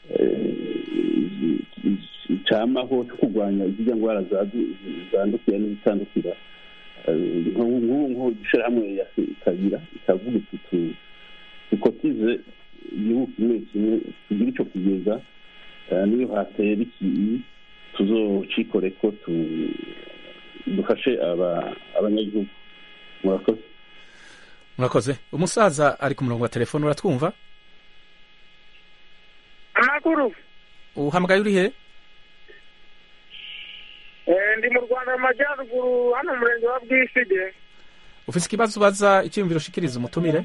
camaho cyo kurwanya zirya ndwara zadu- zandukira n'izitandukira Eh, nk'ubu nk'ubu ishyirahamwe ya ikagira ikavuga iti tu- dukotize igihugu kimwe kimwe tugire icyo kigega eh, niyo hatera iki tuzocikore ko tu- dufashe aba- abanyagihugu murakoze murakoze umusaza ari ku murongo wa telefone uratwumva amakuru uhamagaye uri he Eh, ndi ndi mu rwanda mu majyaruguru hano mu murenge wa bwisige ufise ikibazo ubaza icyiyumviro ushikiriza umutumire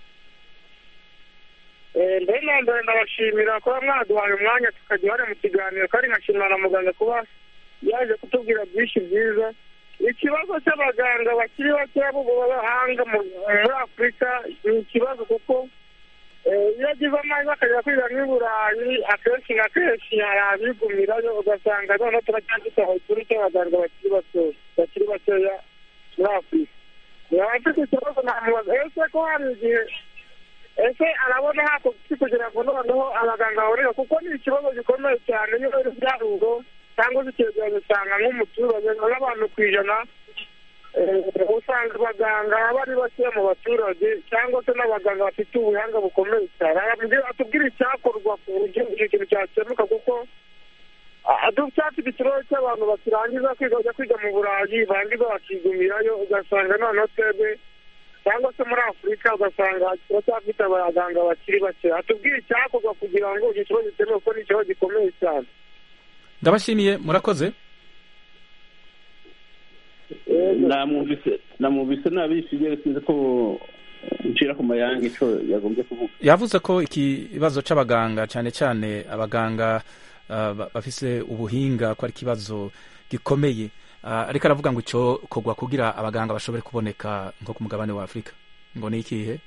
Eh, mbere na mbere ndabashimira kuba mwaduhaye umwanya tukajya uhari mu kiganiro kandi nkashimira na muganga kuba yaje kutubwira byinshi byiza ikibazo cy'abaganga bakiri bakeya b'abahanga mu- muri afurika ni ikibazo kuko eh, iyo agize amahirwe akajya kwiga nk'i burayi akenshi na kenshi hari abigumirayo ugasanga noneho turacyafite aho turi cy'abaganga bakiri batoya bakiri bakeya muri afurika yaba afite ikibazo namubaza ese ko hari igihe ese arabona hakoze kugira ngo noneho abaganga baboneke kuko ni ikibazo gikomeye cyane niba ari ibyaruro cyangwa se icyegeranyo usanga nk'umuturage nk'abantu ku ijana eh, usanga abaganga bari bakeya mu baturage cyangwa se n'abaganga bafite ubuhanga bukomeye cyane Arambwira- atubwire icyakorwa ku buryo icyo kintu cyakemuka kuko cyafite ikibazo cy'abantu bakirangiza kwiga bajya kwiga mu burayi barangiza bakigumirayo ugasanga noneho twebwe cyangwa se muri afurika ugasanga turacyafite abaganga bakiri bake atubwire icyakorwa kugira ngo icyo kibazo gikemuke kuko ni ikibazo gikomeye cyane ndabashimiye murakoze namwumvise namwumvise nabishije sinzi ko ncira ku mayange ico yagombye kuvuga yavuze ko ikibazo c'abaganga cyane cyane abaganga uh, ba- bafise ubuhinga ko ari ikibazo gikomeye uh, ariko aravuga ngo ico kogwa kugira abaganga bashobore kuboneka nko ku mugabane wa afurika ngo ni ikihe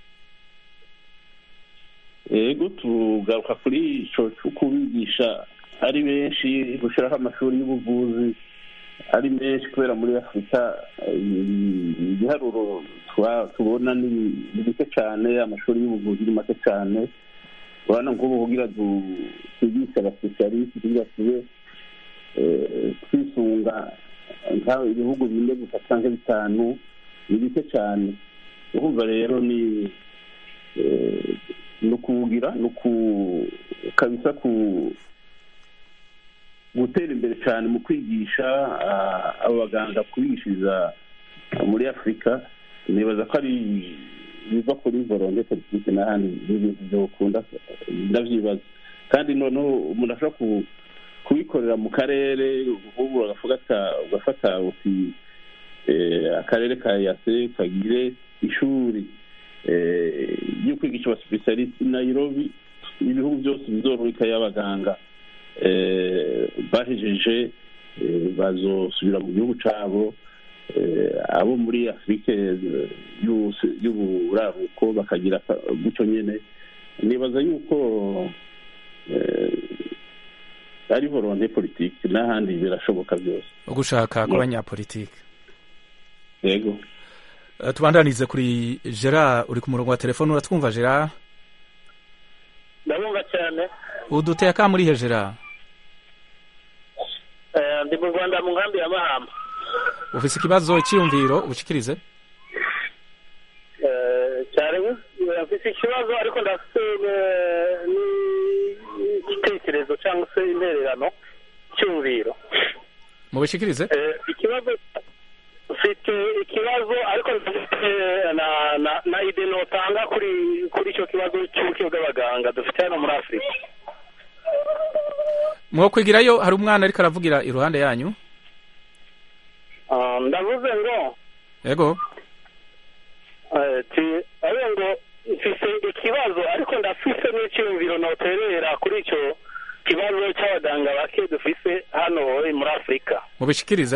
yego tugaruka kuri ico co kubigisha ari benshi gushiraho amashuri y'ubuvuzi ari menshi kubera muri afurika eh, ibiharuro twa- tubona ni ni bike cyane amashuri y'ubuvuzi ni make cyane urabona nk'ubu kugira du- twigishe abasipesialisiti kugira tube eh, twisunga nk'aho ibihugu bine gusa cyangwa bitanu ni bike cyane urumva rero ni eh, ni ukuwugira ni uku kabisa ku gutera imbere cyane mu kwigisha ah, abo baganga kubigishiriza muri afurika nibaza ko ari biva kuri volonte politike n'ahandi n'ibintu byokunda ndavyibaza kandi noneho umuntu ashobora ku- kubikorera mu karere nk'ubu ugafata ugafata uti eh, akarere ka yase kagire ishuri eh, ryo kwigisha abasipesialisiti nairobi ibihugu byose bizorurika y'abaganga eh, bahejeje eh, bazosubira mu gihugu cabo eh, abo muri afurika eh, y'ubus- y'uburaruko bakagira aka- gutyo nyene nibaza yuko eh, ari volonte politike n'ahandi birashoboka byose ugushaka kw'abanyapolitike yego Uh, tubandanize kuri gerard uri ku murongo wa telefone uratwumva gerard ndabumva cyane uduteye akamurihe gerard Eh, ndi mu rwanda mu nkambi ya mahama ufise ikibazo icyiyumviro ubushikirize Eh, cyane eh, mfise ikibazo ariko ndafite eh, n'igitekerezo cyangwa se intererano cyumviro mubishikirize Eh, ikibazo mfite ikibazo ariko ndafite na na na ide notanga kuri kuri icyo kibazo cy'ubuke bw'abaganga dufite hano muri afurika mwokwigirayo hari umwana ariko aravugira iruhande yanyu Ah, ndavuze ngo yego eh, ti- ari ngo mfise ikibazo ariko ndafise n'icyumviro noterera kuri icyo kibazo cy'abaganga bake dufise hano muri afurika mubishikirize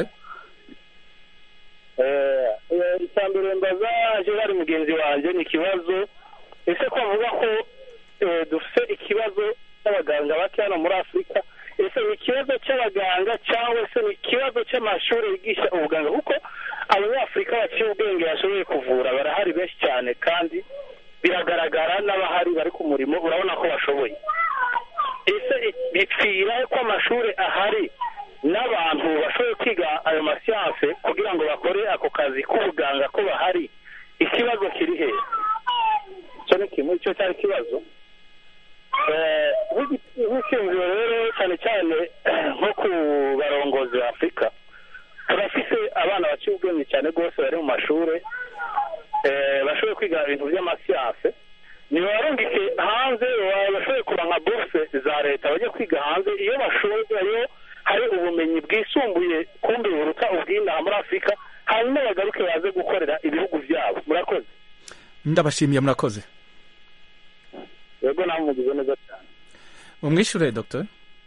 Eh, eh, icya mbere mbaza gerard mugenzi wanjye ni ikibazo ese ko avuga ko eh, dufite ikibazo cy'abaganga bake hano muri afurika ese ni ikibazo cy'abaganga cyangwa se ni ikibazo cy'amashuri yigisha ubuganga kuko abanyafurika baciye ubwenge bashoboye kuvura barahari benshi cyane kandi biragaragara n'abahari bari ku murimo urabona ko bashoboye ese bipfira ko amashuri ahari n'abantu bashoboye kwiga ayo masiyanse kugira ngo bakore ako kazi k'ubuganga ko bahari ikibazo kiri he icyo ni kimwe icyo cyari ikibazo Eh, nk'igi- nk'icyumviro rero cyane cyane nko ku barongozi ba afurika turafise abana baciye ubwenge cyane rwose bari mu mashuri eh, bashoboye kwiga ibintu by'amasiyanse nibarungike hanze ba- bashoboye kuba nka buruse za leta bajya kwiga hanze iyo bashoboye iyo hari ubumenyi bwisumbuye kumbi buruta ubw'inaha muri afurika hanyuma bagaruke baze gukorera ibihugu byabo murakoze ndabashimiye murakoze yego nawe mugize neza cyane umwishure dr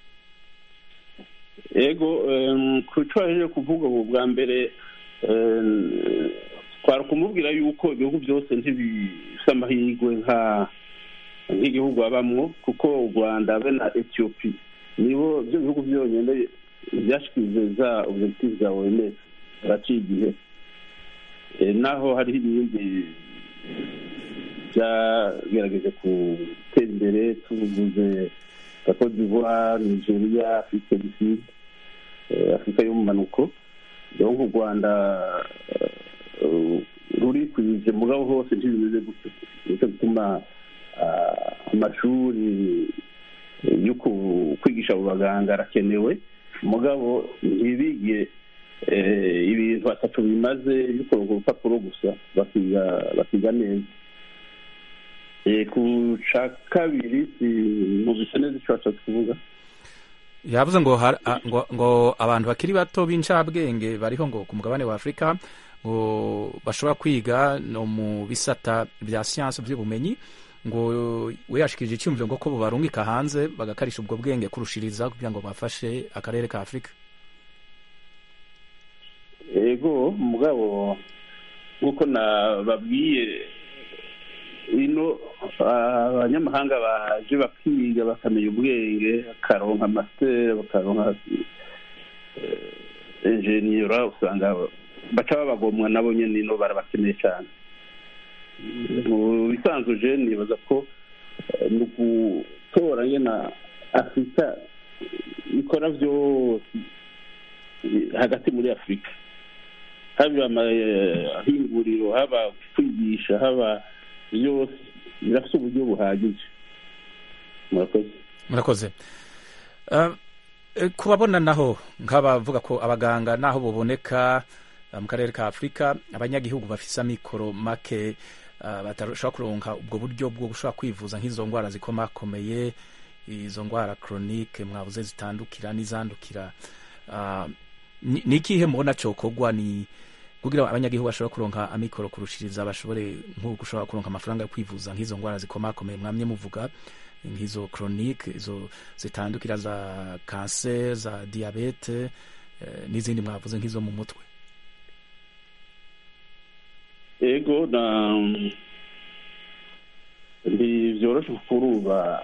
yego em, ku cyo waje kuvuga ubu bwa mbere em, twari kumubwira yuko ibihugu byose ntibifite amahirwe nka nk'igihugu babamwo kuko u rwanda be na etiyopi nibo byo bihugu byonyine byashyikirijwe za objectif za oms baraciye igihe Eh, naho hariho ibindi byagerageje gutera imbere tuvuze nka cote d'ivoire nigeria afurika du sud eh, afurika y'umumanuko donc u rwanda eh, rurikwije mugabo hose ntibimeze gutyo nicyo gituma ah, amashuri yo ku- kwigisha abo baganga arakenewe mugabo ntibige eh, ibintu batatu bimaze bikorwa urupapuro gusa bakiga bakiga neza Eh, ku ca kabiri sinumvise neza icyo washatse kuvuga yavuze ngo, har- a- ngo, ngo abantu bakiri bato b'incabwenge bariho ngo ku mugabane wa afurika ngo bashobora kwiga no mu bisata bya siyansi by'ubumenyi ngo we yashikirije icyumviro ngo ko barungika hanze bagakarisha ubwo bwenge kurushiriza kugira ngo bafashe akarere ka afurika ego mugabo nk'uko nababwiye ino ah, abanyamahanga baje bakiga bakamenya ubwenge bakaronka amasiteri bakaronka enjeniyera usanga baca babagomwa nabo nyine ino barabakeneye cyane mu bisanzwe je nibaza ko eh, ni ugutora nyine afurika ikora byose eh, hagati muri afurika haba amahinguriro haba kwigisha haba byose birafite uburyo buhagije murakoze murakoze Uh, eh, kubabona naho nk'abavuga ko abaganga naho buboneka uh, mu karere ka afurika abanyagihugu bafise amikoro make uh, batashobora kuronka ubwo buryo bwo gushobora kwivuza nk'izo ndwara zikomakomeye izo ndwara chronique mwabuze zitandukira n'izandukira uh, ni ni ikihe mubona cokorwa ni kugira abanyagihugu bashobora kuronka amikoro kurushiriza bashobore nko gushobora kuronka amafaranga yo kwivuza nk'izo ndwara zikomakomeye mwamye muvuga nk'izo chronique izo zitandukira za cancer za diabete eh, n'izindi mwavuze nk'izo mu mutwe ego na ntibyoroshe kuruba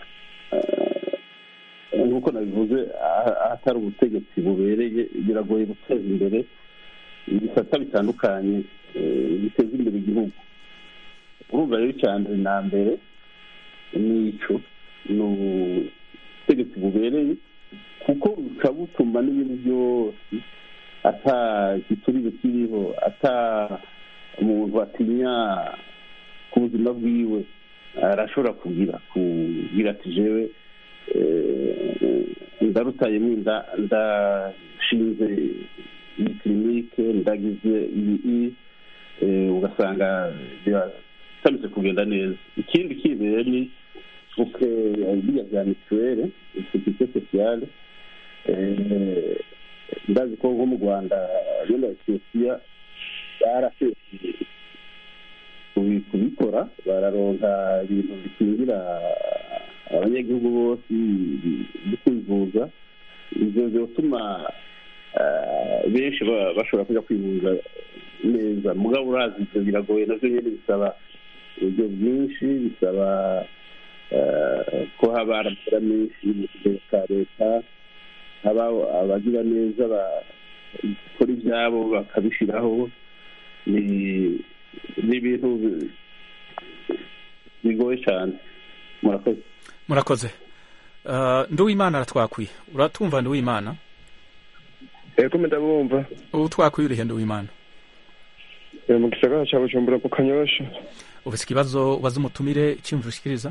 nk'uko nabivuze aha- ahatari ubutegetsi bubereye biragoye guteza imbere ibisata bitandukanye eh, biteza imbere igihugu urumva rero icya mbere na mbere ni ico ni ubutegetsi bubereye kuko buca butuma n'ibintu byose ata giturire kiriho ata umuntu atinya ku buzima bwiwe arashobora kugira kugira ati jewe eh, ndarutayemo inda ndashinze iyi kirinike ndagize iyi eh, ugasanga biratameze kugenda neza ikindi kindi rero ni uke biriya bya mituwele sekirite sosiyale eh, ndazi ko nko mu rwanda no na etiyopiya barasesiye kubi- kubikora bararonka ibintu bikingira abanyagihugu bose byo kwivuza ibyo byotuma eh, benshi ba- bashobora kujya kwivuza neza mugabo urazi ibyo biragoye navyo nyene bisaba uburyo bwinshi bisaba eh, ko haba aramara menshi mu kigega ka leta haba abagira neza bakora ibyabo bakabishyiraho ni ni ibintu bi- bigoye cyane murakoze murakoze uh, nduwimana aratwakwiye uratumva nduwimana ego ndabumva ubu twakwiye urihe nduwimana Eh, mu gisagara ca bujumbura ku kanyosha ufise ikibazo ubaza umutumire icyumviro ushikiriza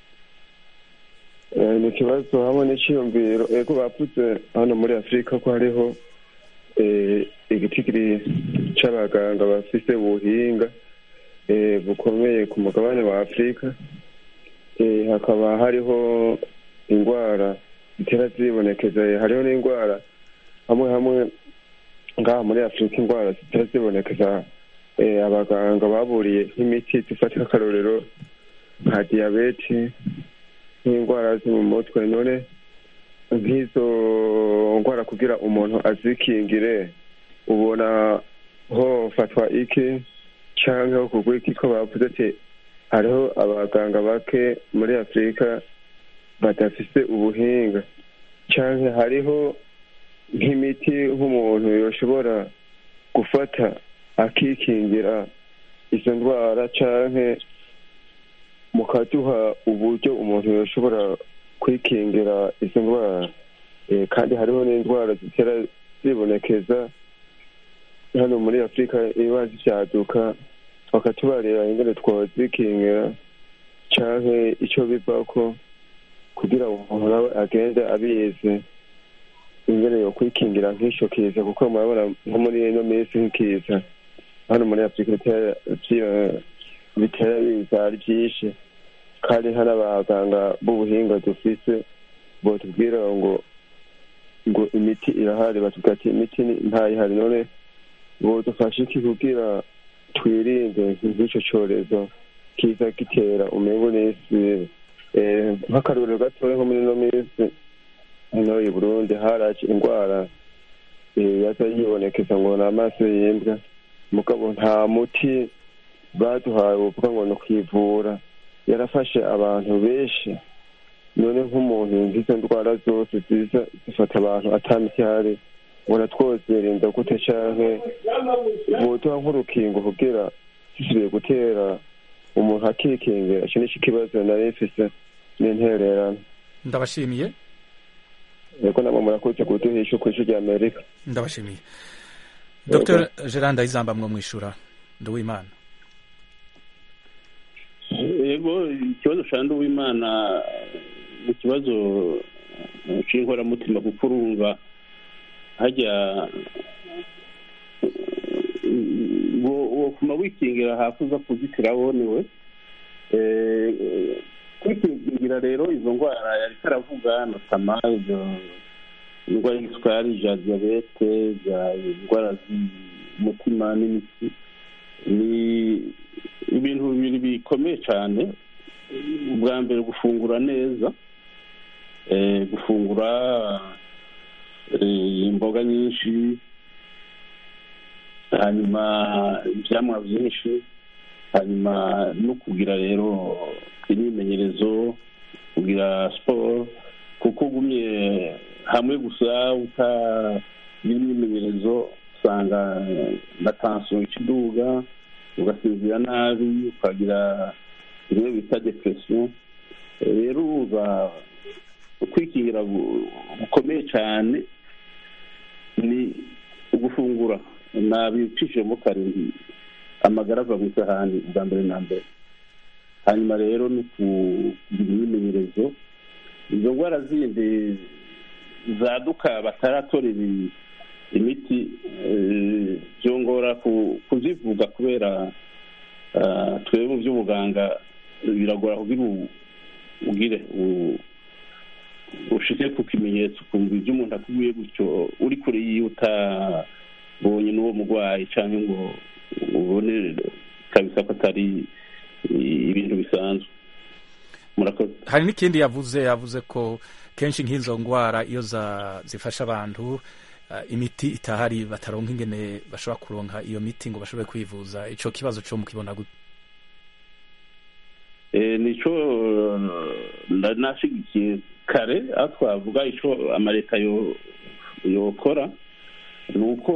Eh, ni ikibazo hamwe n'iciyumviro ego bavuze hano muri afurika ko hariho eh, igitigiri c'abaganga bafise ubuhinga eh, bukomeye ku mugabane wa afurika Eh, hakaba hariho indwara zitera zibonekeza hariho n'indwara hamwe hamwe ngaha muri afurika indwara zitara zibonekeza abaganga baburiye nk'imiti dufata akarorero nka diyabete nk'indwara zo mu mutwe none nk'izo ndwara kugira umuntu azikingire ubona hofatwa iki cyangwa ho kugwa iki ko bavuze ati hariho abaganga bake muri afurika badafise ubuhinga cyangwa hariho nk'imiti nk'umuntu yoshobora gufata akikingira izo ndwara cyangwa mukaduha uburyo umuntu yoshobora kwikingira izo ndwara kandi hariho n'indwara zitera zibonekeza hano muri afurika iba zivyaduka bakatubarira ingene twozikingira canke ico bivako kugira umuntu nawe agende abizi ingene yo kwikingira nk'ico kiza kuko murabona nko muri ino minsi nk'ikiza hano muri afurika bitera biza ari vyinshi kandi hari abaganga b'ubuhinga dufise botubwira ngo ngo imiti irahari batubwira ati imiti ntayihari none bodufasha iki kugira twirinde nk'icyo cyorezo kiza gitera umengo n'isi nk'akarorero gatoya nko muri ino minsi hano i burundi haraje indwara yaza yibonekeza ngo ni amaso y'imbwa mugabo nta muti baduhaye uvuga ngo ni ukwivura yarafashe abantu benshi none nk'umuntu nk'izo ndwara zose ziza zifata abantu atamiti ihari ubona twozirinda gute canke boduha nk'urukingo kugira zisubiye gutera umuntu akikingira ico nico kibazo nari mfise n'intererano ndabashimiye yego namwe murakoze kuduhisha kw'ishu rya amerika ndabashimiye dr gerard ndayizamba mwo mwishura nduwimana yego ikibazo ca nduwimana ni ikibazo c'inkoramutima kuko urumva hajya wofuma wikingira hafi uza kuzitira wonewe kwikingira rero izo ndwara yari karavuga notama izo indwara y'isukari za diyabete za indwara z'umutima n'imitsi ni ibintu bibiri bikomeye cyane ubwa mbere gufungura neza gufungura imboga nyinshi hanyuma ibyamwa byinshi hanyuma no kugira rero imyimenyerezo kugira siporo kuko ugumye hamwe gusa utagira imyimenyerezo usanga na tansiyo ikiduga ugasinzira nabi ukagira bimwe bita depresiyo rero uba kwikingira gukomeye cyane ni ugufungura nabicishijemo karindwi amagara ava mu isahani bwa mbere na mbere hanyuma rero ni kugira imyimenyerezo izo ndwara zindi zaduka bataratora imiti byongora kuzivuga kubera twebwe mu by'ubuganga biragora kugira ugire ushike ku kimenyetso ukumva ibyo umuntu akubwiye gutyo uri kure yiwe utabonye n'uwo murwayi cyangwa ngo ubone kabisa ko atari ibintu bisanzwe murakoze hari n'ikindi yavuze yavuze ko kenshi nk'izo ndwara iyo zifasha abantu imiti itahari bataronka ingene bashobora kuronka iyo miti ngo bashobore kwivuza icyo kibazo cyo mukibona gute nicyo nashyigikiye kare aho twavuga icyo amaleta yokora ni uko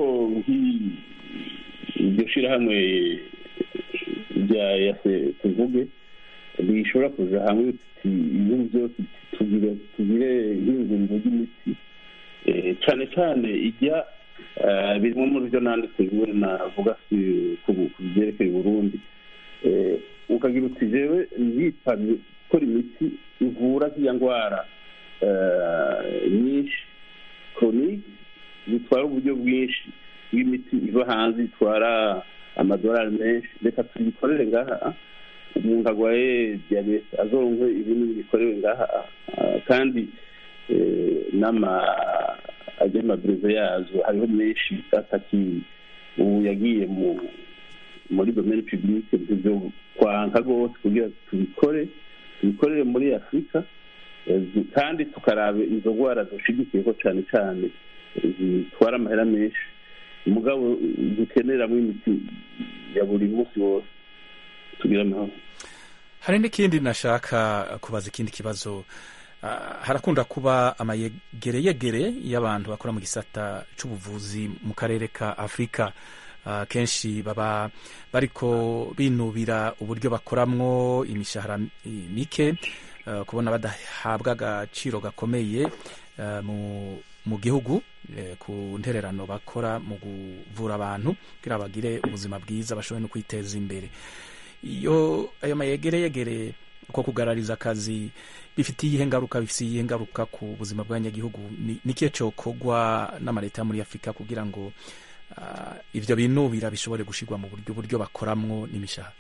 iryo shyirahamwe rya yase tuvuge bishobora kuza hamwe ibihugu byose tugire nk'inguriro ry'imiti cyane cyane ijya birimo muri byo nanditse bimwe navuga ku byerekeye Burundi ukagira uti jewe nzitabye gukora imiti ivura z'iya ndwara nyinshi koronike zitwara uburyo bwinshi bw'imiti iva hanze itwara amadolari menshi reka tuyikorere ngaha umuntu arwaye diyabete azonkwe ibintu bikorewe ngaha kandi ajya amabrevet yazo hariho menshi ataki ubu yagiye mu muri domaine publique ibyo kwanka rwose kugira tubikore tubikorere muri afurika eh, zi- kandi tukaraba izo ndwara dushigikiyeho cyane cyane eh, zitwara amahera menshi mugabo dukeneramo imiti ya buri munsi wose tugira amahoro hari n'ikindi nashaka kubaza ikindi kibazo Ah, harakunda kuba amayegereyegere y'abantu bakora mu gisata c'ubuvuzi mu karere ka afurika Ah, kenshi baba bariko binubira uburyo bakoramwo imishahara mi- mike ah, kubona badahabwa agaciro gakomeye ah, mu mu gihugu eh, ku ntererano bakora mu kuvura abantu kugira bagire ubuzima bwiza bashobore no kwiteza imbere iyo ayo mayegereyegere uko kugarariza akazi bifitiye iyihe ngaruka bifitiye iyihe ngaruka ku buzima bw'abanyagihugu Ni- ni ikihe cokorwa n'amaleta yo muri afurika kugira ngo ah, ivyo binubira bishobore gushirwa mu buryo uburyo bakoramwo n'imishahara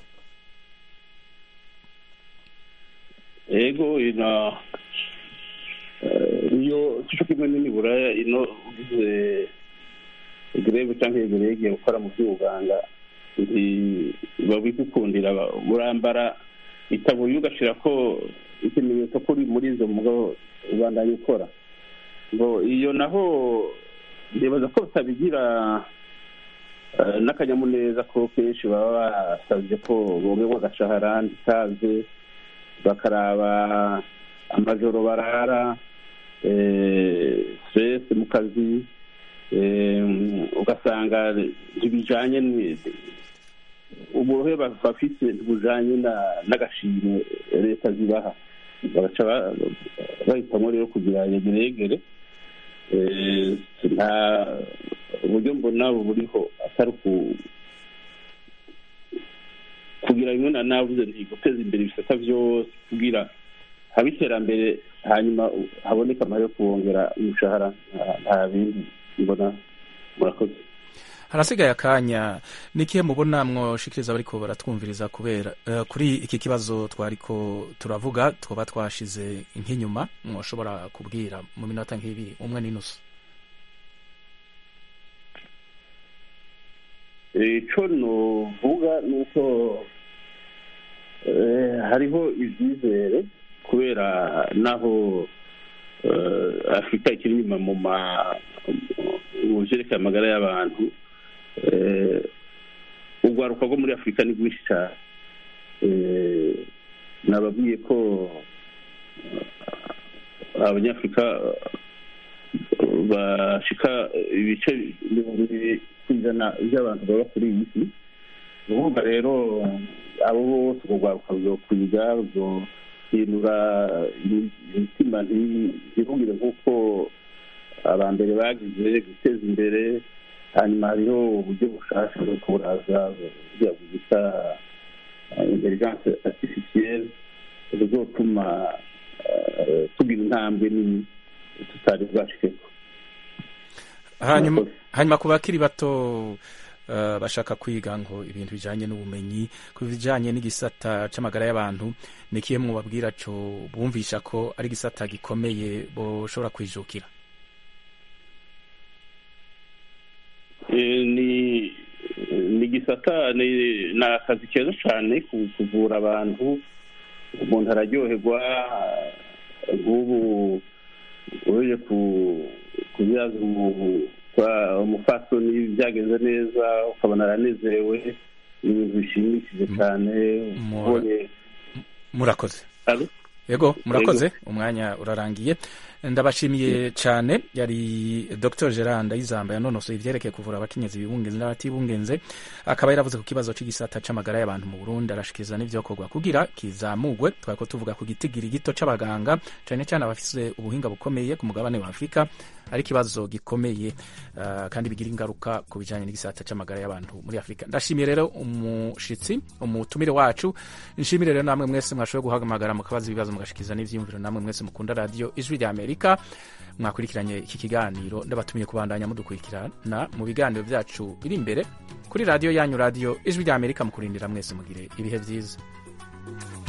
ego ino eh, iyo cyo kimwe n'imiburaya ino ugize greve cyangwa yegereye igiye gukora mu by'ubuganga babigukundira urambara itaburiye ugashira ko ikimenyetso ko uri muri izo mugabo ubandanya ukora ngo iyo naho ndibaza ko batabigira eh, n'akanyamuneza ko kenshi baba basabye ko bongerwa agashahara ntikaze bakaraba amajoro barara eh, stress mu kazi eh, ugasanga ntibijanye ni- uburohe ba- bafise ntibujanye na- n'agashimwe leta zibaha bagaca ba- bahitamwo rero kugira yegeregere Eh, nta uburyo mbona buriho atari ku kugira bimwe na navuze nti guteza imbere ibisata byose kugira habe iterambere hanyuma haboneka amahera yo kubongera umushahara nta- nta bindi mbona murakoze harasigaye akanya nikihe mubona mwoshikiriza bariko baratwumviriza kubera eh, kuri iki kibazo twariko turavuga twoba twashize nk'inyuma mwoshobora kubwira mu minota nk'ibiri umwe n'inusu icyo nuvuga ni uko eh, hariho ibyizere kubera naho eh, afurika ikiri inyuma mu ma mu byerekeye amagara y'abantu eh, urwaruka rwo muri afurika ni rwinshi cyane Eh, nababwiye ko eh, abanyafurika eh, bashika ibice mirongo ibiri ku ijana by'abantu baba kuri iyi si ni ukuvuga rero abo bose urwo rwaruka ruzokwiga ruzohindura imi- imitima nti- ntibugire nk'uko abambere bagize guteza imbere hanyuma hariho uburyo bushasha bwo kuburaza buriya bwita intelligence artificielle buzotuma eh, tugira intambwe nini tutari bwashikeko hanyuma hanyuma ku bakiri bato eh, bashaka kwiga ngo ibintu bijanye n'ubumenyi ku bijanye n'igisata c'amagara y'abantu ni kihe mwobabwira co bumvisha ko ari igisata gikomeye boshobora kwijukira Eh, ni ni gisata ni ni akazi keza cyane ku- kuvura abantu umuntu araryoherwa nk'ubu uje ku kubyaza umu- kwa- umufasoni byagenze neza ukabona aranezerewe ni ibintu bishimishije cyane ubonye murakoze Alo? yego murakoze Yego. umwanya urarangiye ndabashimiye cyane yari dr gerard ndayizamba yanonosoye ivyerekeye kuvura abakenyezi bibungenze n'abatibungenze akaba yaravuze ku kibazo c'igisata c'amagara y'abantu mu burundi arashikiriza n'ivyokorwa kugira kizamugwe twariko tuvuga ku gitigiri gito c'abaganga cane cane abafise ubuhinga bukomeye ku mugabane wa afurika ari ikibazo gikomeye uh, kandi bigira ingaruka ku bijanye n'igisata c'amagara y'abantu muri afurika ndashimiye rero umushitsi umutumire wacu nshimire rero namwe mwese mwashoboye guhamagara mukabaza ibibazo mugashikiza n'ivyiyumviro namwe mwese mukunda radio ijwi rya amerika mwakurikiranye iki kiganiro ndabatumiye kubandanya mudukurikirana mu biganiro vyacu biri imbere kuri radio yanyu radio ijwi rya amerika mukurindira mwese mugire ibihe vyiza